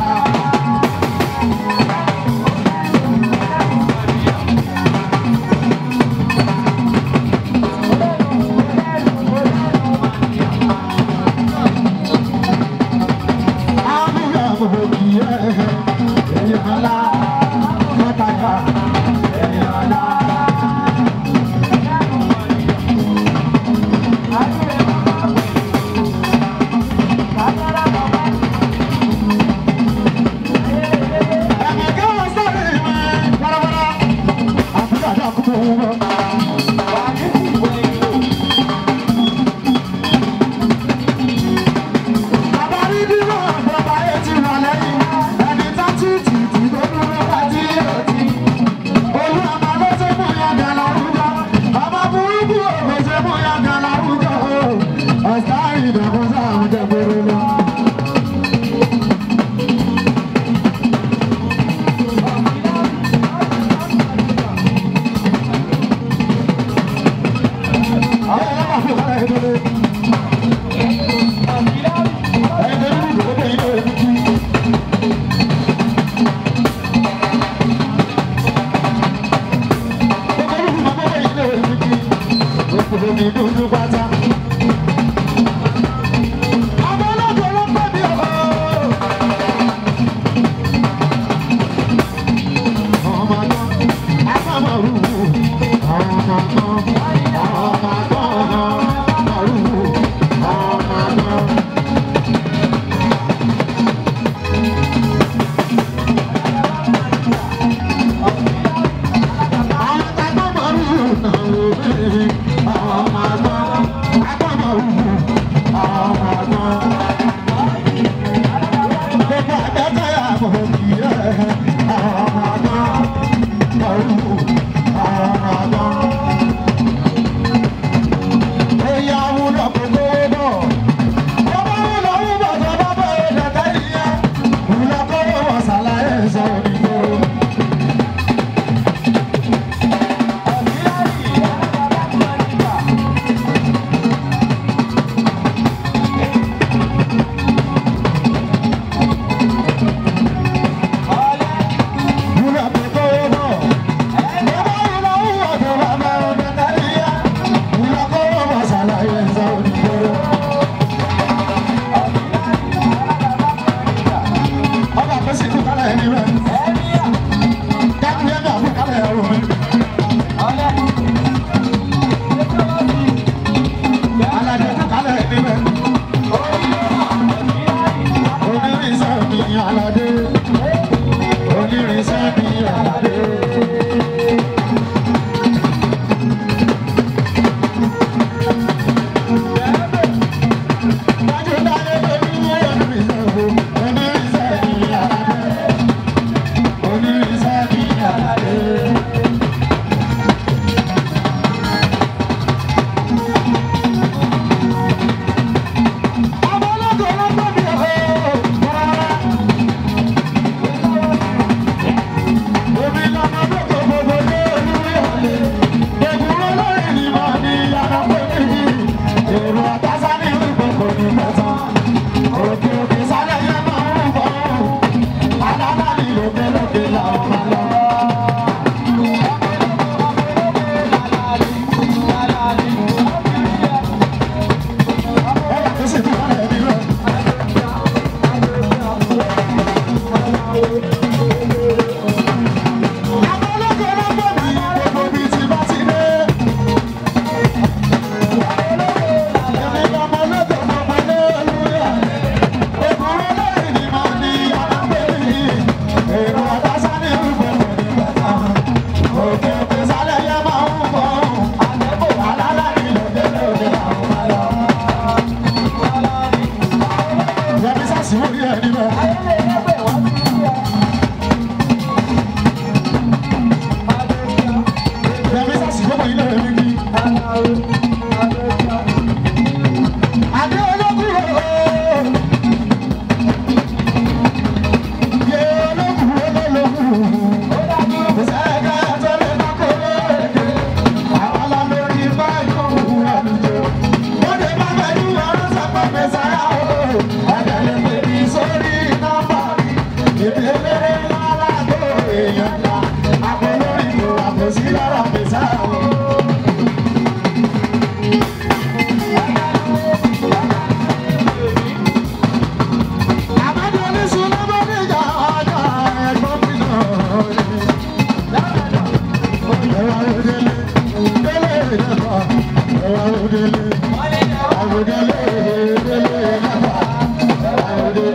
Bàbá rí dúró, bàbá yẹn ti wà lẹ́yìn. Ẹni tá títì tí tó dúró bá tí yóò ti. Olú àmà ló ṣe mú yàgà láwùjọ. Bàbá burúkú òkè ṣe mú yàgà láwùjọ. Ọ̀sá ìdàkùn sáà ń jẹ gbèrè lọ. Àwọn ọlọ́pàá fún ìkọ́lá ìdílé. Ẹgbẹ́ nínú ìdókòwò ilé ìlú kí. Ẹgbẹ́ nínú ìdókòwò ilé ìlú kí. Òkùnkùn ní dúdú pátá. Àwọn ọlọ́dún ló pẹ́ mi ọ̀. Ọmọ náà, a máa máa rú. Ọmọ náà, ọmọ náà, máa rú. Ọmọ náà. Àwọn òdèlè àwòdèlè délé nàbà àwòdèlè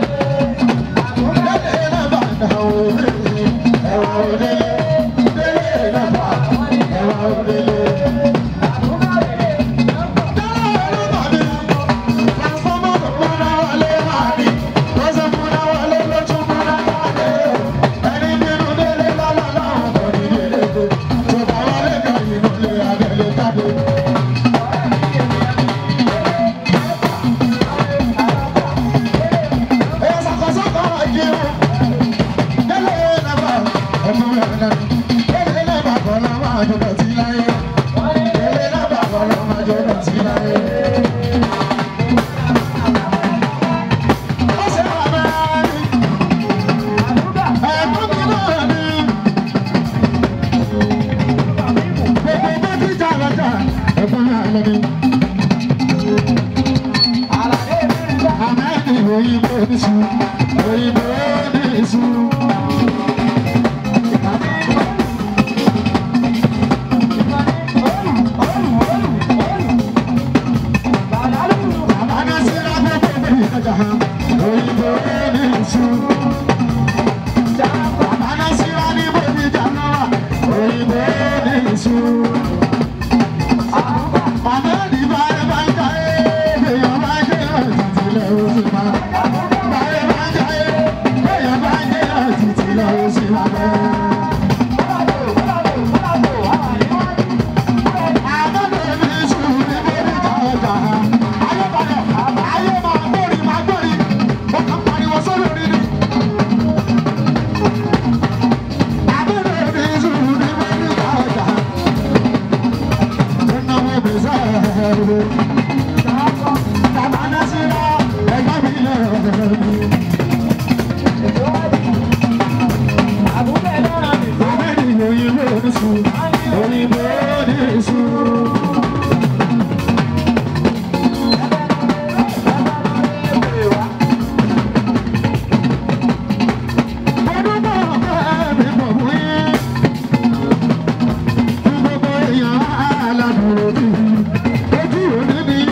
délé nàbà àwòdèlè ẹwà òdèlè délé nàbà ẹwà òdèlè. Ojú òní ni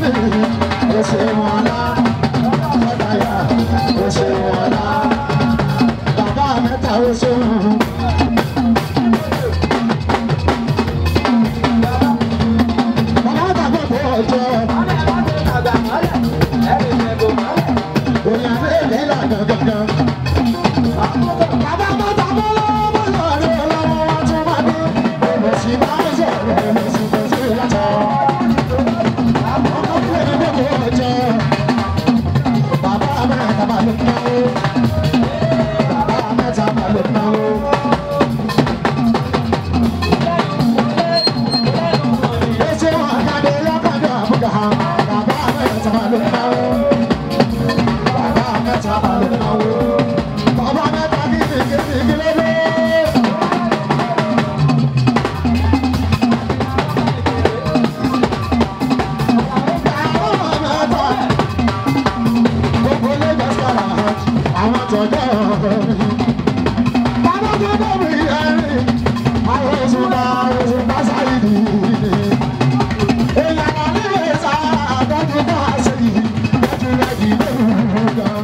ó ṣe wọn lá ọ̀tàyà ó ṣe wọn lá bàbá mẹ́ta ó ṣe wọn. bàbá tàbí kò ọjọ́ òyìn àbẹ́ ilẹ̀ ìlànà gangan. bàbá mẹ́ta bọ́ lọ́wọ́ lọ́rẹ́ ọlọ́wọ́ wá tún wá ní olùsí bá ń sọ̀rọ̀ olùsí kò sí ìyàtọ̀. ọkọ̀ ìwé ni kò ọjọ́ bàbá mẹ́ta bá lè náwó bàbá mẹ́ta bá lè náwó. Ese wa kade lọ́kadà àbúgà bàbá mẹ́ta bá lè náwó bàbá mẹ́ta bá lè náwó bàbá mẹ́ta kí ni kí ni kí ló dé. Bàbá mẹ́ta gbogbo Lagos kọ́ra àwọn tọ́jọ́ bàbá tó dọ̀bí ẹ̀rín àwọn oṣù bá oṣù bá sáyé nìyí. Ìyàrá nílé sá àtọ́jú bá a ṣe yìí lọ́jú rẹ̀ kì í lè wù gan.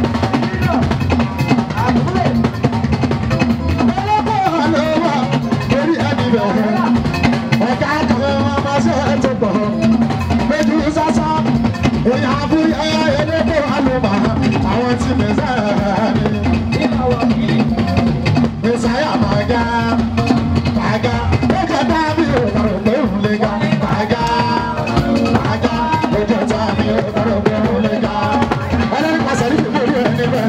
Ọlọ́pàá ló wà lórí ẹni bẹ̀rẹ̀. Ọ̀gá kan máa ma ṣe é tó pọ̀. Méjì sásá, èèyàn abúlé elépo àlùmọ̀ àwọn tí mẹ́sàá ni. Mẹ́sàá máa ga, máa ga, ó jẹ́ dábì ò lọ́rọ̀ pé òun lè ga, máa ga, máa ga, ó jẹ́ dábì ò lọ́rọ̀ pé òun lè ga. Ẹlẹ́ni pàṣẹ ní ìlú orí ẹni bẹ́ẹ̀.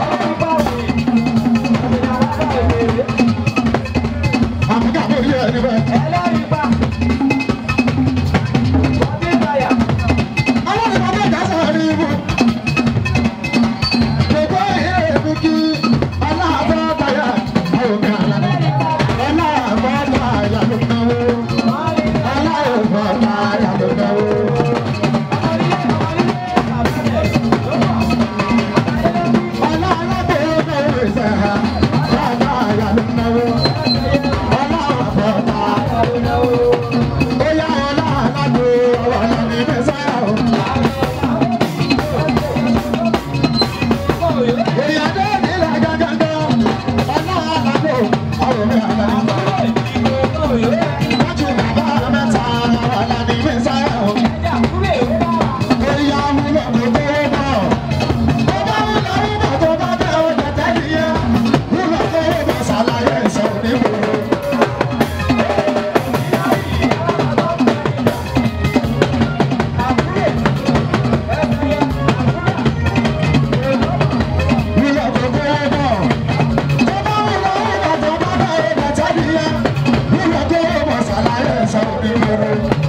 Àmúgà mú orí ẹni bẹ́ẹ̀. Ọlọ́run bá bẹ́ẹ̀ dáṣọ rí ibú. Gbogbo ìhé èmi kí aláàbọ̀ báyà àwọn ọ̀gá àlànà. Aláàbọ̀ báyà ló náwó. Aláàbọ̀ báyà ló náwó. Aláàbọ̀ náwó ìṣẹ̀hà. Báyà ló náwó. Aláàbọ̀ báyà ló náwó. Ó yá ọlá alágbó ọ̀nà ní mẹ́sàá o. Ìyàdó nílẹ̀ gángan, ọlá alágbó ọ̀rọ̀ mi àgbà. Wọ́n ti bàbá mẹ́ta ọ̀nà ní mẹ́sàá o. Ìyá wúlò kò tó bọ̀. Tó bá wúlò wúlò tó bá bẹ́ ọ tẹ̀tẹ̀ nìyẹn. Wúlò tó bọ̀ ṣàlàyé ìṣòro nígboro. Wúlò kò tó bọ̀. Tó bá wúlò wúlò tó bá bẹ́ ọ tẹ̀tẹ̀ nìyẹn. Wúlò tó bọ̀ ṣàlàyé ìṣòro nígboro.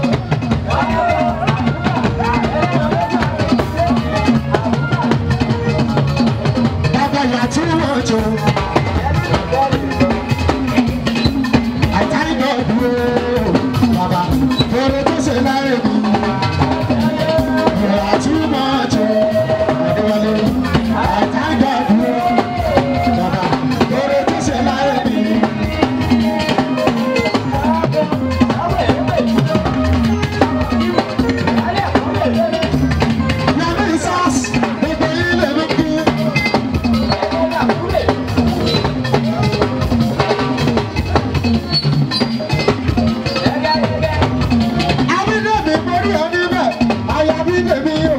Bàbá yà tí wọ́n jọ. Àtàrídọ̀ dúró. Bàbá oore tó ṣe láyé mi. Ìrà tí wọ́n jọ. Adéwálé. Àtàrídọ̀ dúró. Bàbá oore tó ṣe láyé mi. Yàrá ìsás gbogbo ilé mi kú. Abídèmí borí oníbẹ̀, àyà bídèmí o.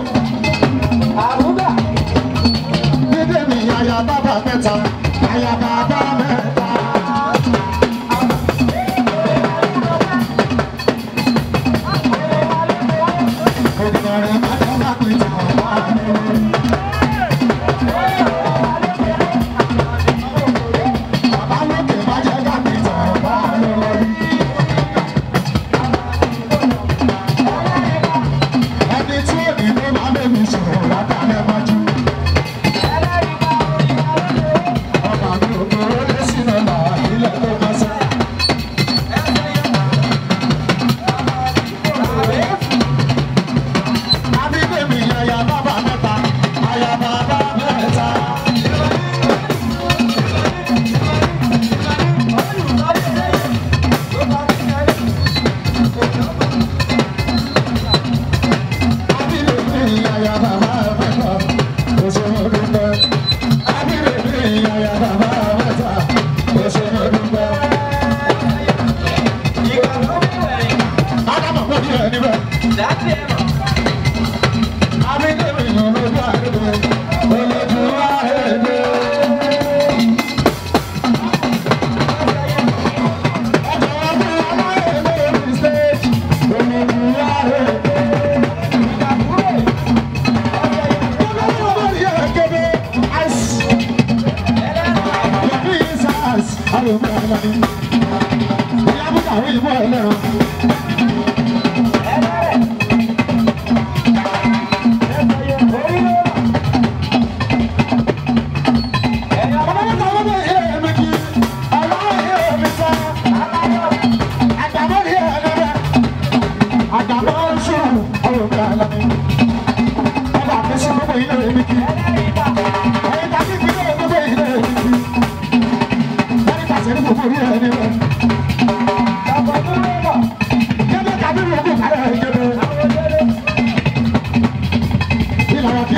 Bídèmí àyà bàbá mẹ́ta, àyà bàbá mẹ́ta. Ògùnrẹ̀ bàbá bá pè tán wá lórí. Bàbá lókè má jẹ́ ká pè tán wá lórí. Ẹni tí ò ní ló máa bẹ̀ mí sọ̀rọ̀ látàlẹ́ mọ́jú. Ọba mi ò kúrò lé sínú ọ̀la ilẹ̀ tó bá sẹ́. Abídèmí yàyà bàbá mẹ́ta.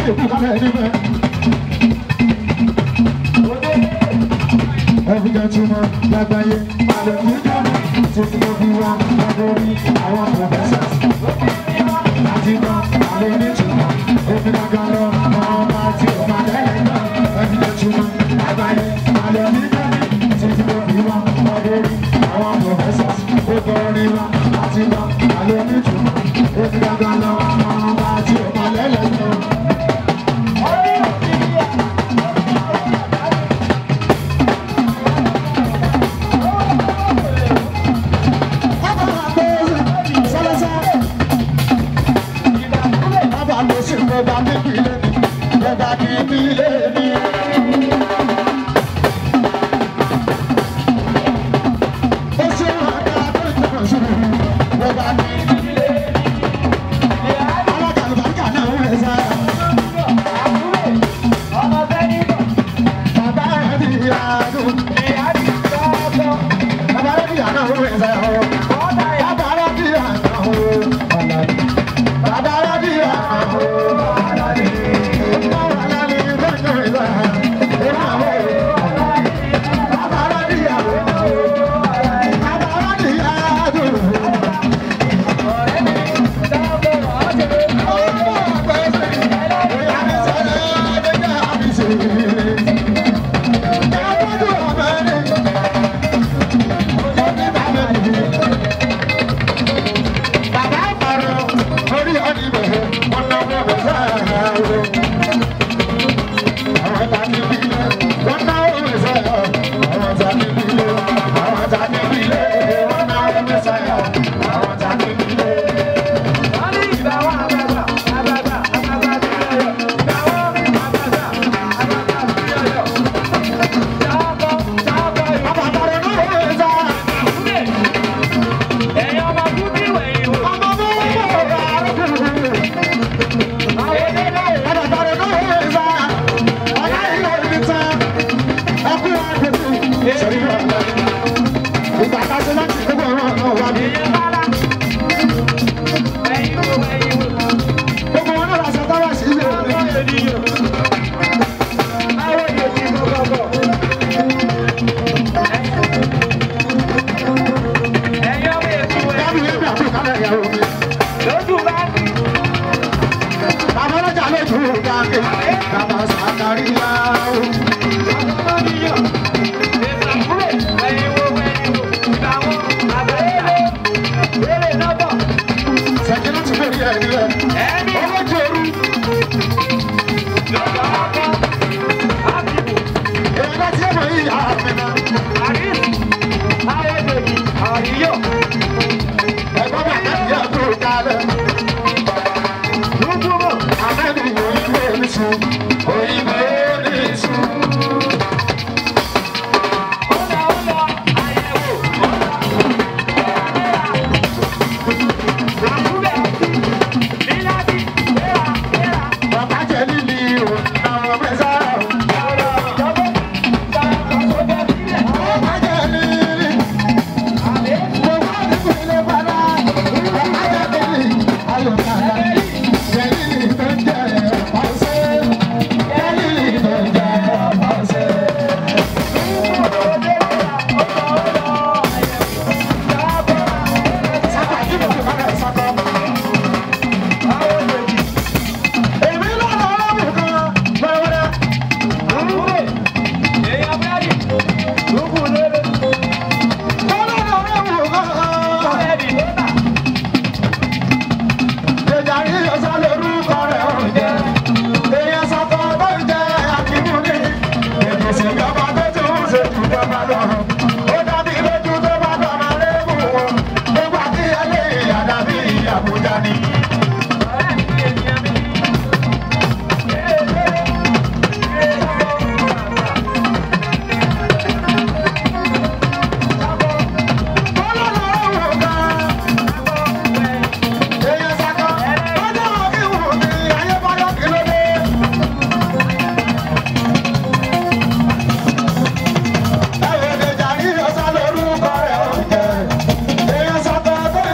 lè kú kálẹ̀ níbẹ̀. Every gentleman lágbàáyé, àlọ́ kìí dáná, títí tó fi wá lórí àwọn professors. Láti gbọ́ àlọ́ onítùmọ̀, òfin àgbà lọ, àwọn ọba tí ó máa lẹ́yìn náà. Every gentleman lágbàáyé, àlọ́ kìí dáná, títí tó fi wá lórí àwọn professors. Ó gbọ́ orin wa láti gbọ́ àlọ́ onítùmọ̀, òfin àgbà lọ, àwọn ọba tí ó máa lẹ́yìn náà.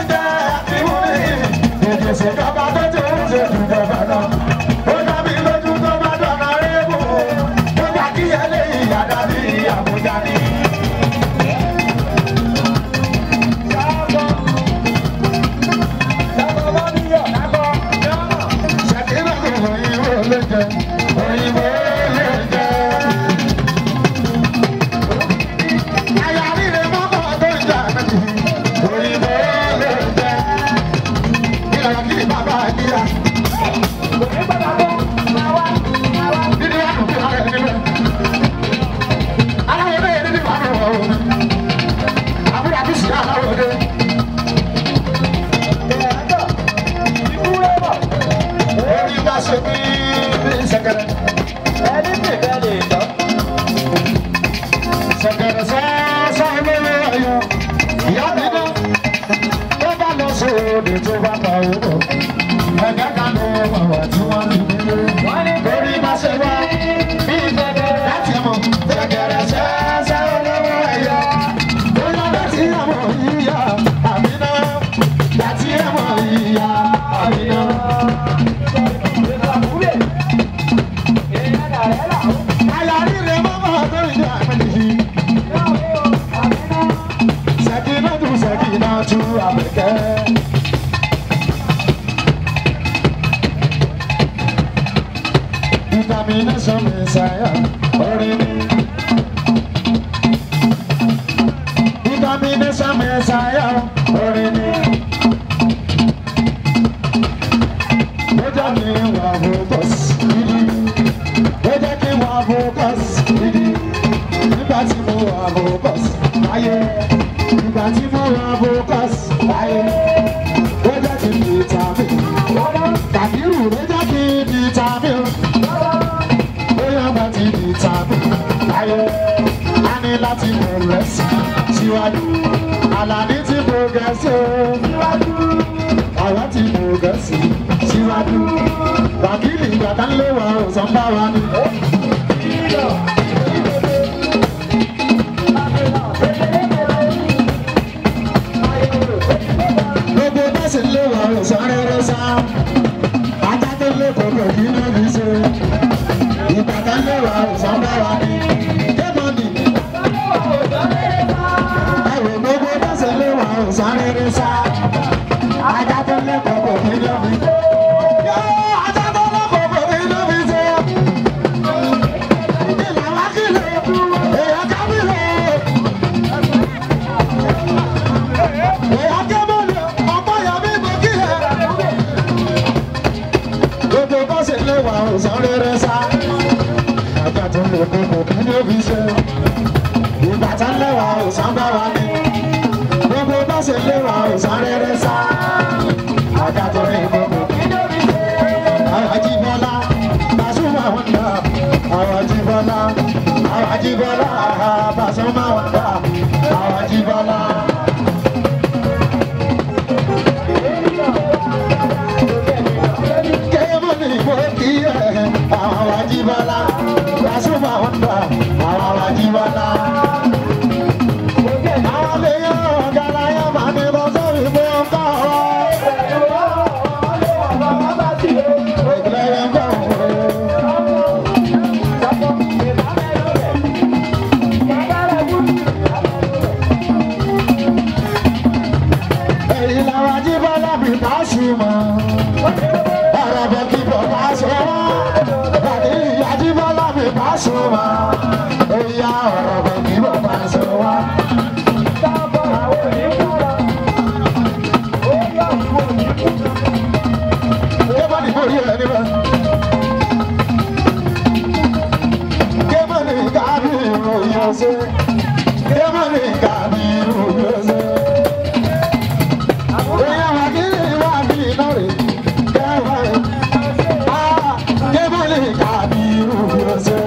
ìṣèjọba tó ti ń ṣe ìjọba náà ó dá mi lójú ló jẹ òyìnbó ló jẹ. àyà rírẹ mọ́kọ́ tó ń jà méjì òyìnbó ló jẹ. ìlànà kí ni bàbá àdìyà. dídí wà lókè ara ẹni bẹ́ẹ̀. aláwọ̀ bẹ́ẹ̀ dídí wà lọ́wọ́ òun. àbúrò àti sìgá aláwọ̀ dé. orí bá ṣe bí bí sẹ̀kẹ̀rẹ̀. sẹ̀kẹ̀rẹ̀ sẹ́sẹ́ lówó ọyọ. ìyá mi náà tó bá lọ sóde tó bá pa owó. ẹ̀gẹ́ kan ló wà wá tí wọ́n fi délé. orí bá ṣe wá bí sẹ̀kẹ̀rẹ̀ láti mọ̀. sẹ̀kẹ̀rẹ̀ sẹ́sẹ́ lówó ọyọ. ó yọ láti ẹ̀mọ̀ yíyá àmì náà. láti ẹ̀mọ̀ yíyá àmì náà. àyà rírẹ̀ mọ́mọ́ tó ń jà méjì. Sẹ̀kínátù sẹ̀kínátù àbẹ̀kẹ́. Determination Messiah orin ni. Determination Messiah orin ni. Ó jẹ́ kí n wà focus gidi. Ó jẹ́ kí n wà focus gidi. Nígbà tí mo wà focus láyé ìgbà tí mo wà focus láyé ó jẹ́ kí n di tàbí kàbírù ló jẹ́ kí n di tàbí ó yọ bá ti di tàbí láyé a ní láti progress síwájú àlàní ti progress o àwọn ti progress síwájú wákìlì ìgbà tá ń lé wa ò sọ bá wa ni. gbogbo bẹ́sẹ̀ lé wa ò sáré rẹ sá ajá tó lé kọ̀ọ̀kan kí ló fi ṣe ìbàdàn lé wa ò sọ bá wa ní kémọ́nì ẹ̀rọ gbogbo bẹ́sẹ̀ lé wa ò sáré rẹ sá ajá tó lé kọ̀ọ̀kan kí ló fi ṣe. Yóò, ajá tó lé kọ̀ọ̀kan kí ló fi ṣe. Ìlà wá kìlọ̀, èèyàn kábìlọ̀. Gbogbo bọ́sẹ̀ lé wa ọ̀sán rere sá. Àgbà tó lè kókò kí ló fi ṣe. Ìgbà tá lé wa ọ̀sán bá wa ní. Gbogbo bọ́sẹ̀ lé wa ọ̀sán rere sá. Àgbà tó lè kókò kí ló fi ṣe. Àwọn Ajíbọ́lá, Pasuma wọn dà. Àwọn Ajíbọ́lá, àwọn Ajíbọ́lá, Pasuma wọn dà. Àwọn Ajíbọ́lá. kéèmọ́nì mo kí ẹ àwọn Ajíbọ́lá Pasuma wọn dà àwọn Ajíbọ́lá. àwọn lèyàn ọ̀gá láyé máa ní bọ́ sórí pé ó ń kọ́ ọ. ìpìlẹ̀ yẹn kọ́ ọ̀hún. èyí làwọn Ajíbọ́lá mi Pasuma. ọ̀rọ̀ bọ̀ kí bọ̀ Pasuma. Bàdí Ajíbọ́lá mi Pasuma. èyí á ọ̀rọ̀ bọ̀ kí bọ̀ Pasuma. Kébọ̀nì borí ẹ̀ níbẹ̀. Kébọ̀nì kábí ìròyìn ọ̀sẹ̀. Kébọ̀nì kábí ìròyìn ọ̀sẹ̀. Èèyàn wà kí ni wà bí iná rè. Kébọ̀nì. Ah, Kébọ̀nì kábí ìròyìn ọ̀sẹ̀.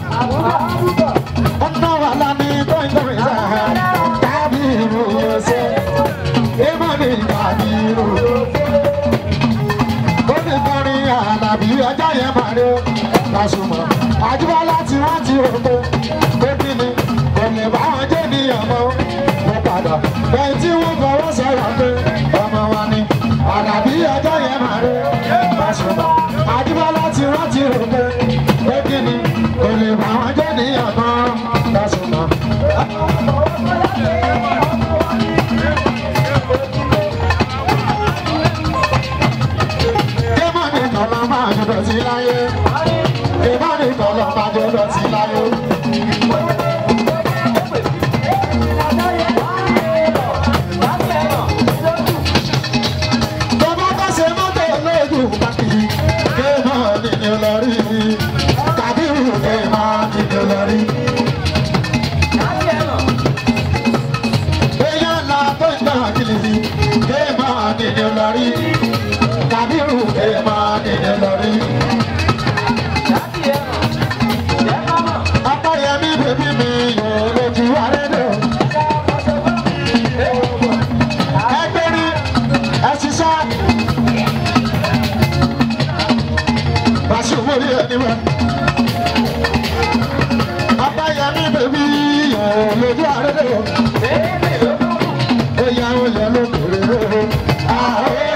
Ọ̀nà wà lánì tó ń tọ́ ìjà. Kábí ìròyìn ọ̀sẹ̀. Kébọ̀nì kábí ìròyìn ọ̀sẹ̀ ó ní kọrin àlàbí ọjọ́ yẹn máa rí Pasuma Àjíbọ́lá tí wọ́n ti rò pé pé kí ni kò lè bá wọn jẹ́ níyàn mọ́ mo padà bẹ́ẹ̀ tí wọ́n fọwọ́ sọ̀rọ̀ pé ọmọ wa ni àlàbí ọjọ́ yẹn máa rí Pasuma Àjíbọ́lá tí wọ́n ti rò pé pé kí ni kò lè bá wọn jẹ́ níyàn mọ́ Pasuma. Kémọ̀nì kan lọ máa jù dọ̀tí láyé. Ìmọ̀ni kọ̀ọ̀lọ̀ máa jù dọ̀tí láyé. Bàbá bá ṣe mọ́tò lójú pàkìrì, kéèmọ̀ nìyẹn lọ rí. Kàbírù kéèmọ̀ nìyẹn lọ rí. Èèyàn ńlá tó ń gbà kìlìsì, kéèmọ̀ nìyẹn lọ rí. Kàbírù kéèmọ̀ nìyẹn lọ rí. Apáyẹmí bèbí mi yóò lójú àrẹ́dẹ̀. Ẹgbẹ́rí ẹ ṣiṣẹ́. Bàṣù mórí ẹni wẹ̀. Apáyẹmí bèbí yóò lójú àrẹ́dẹ̀. Ẹ̀yà olè ló kéré. Ààrẹ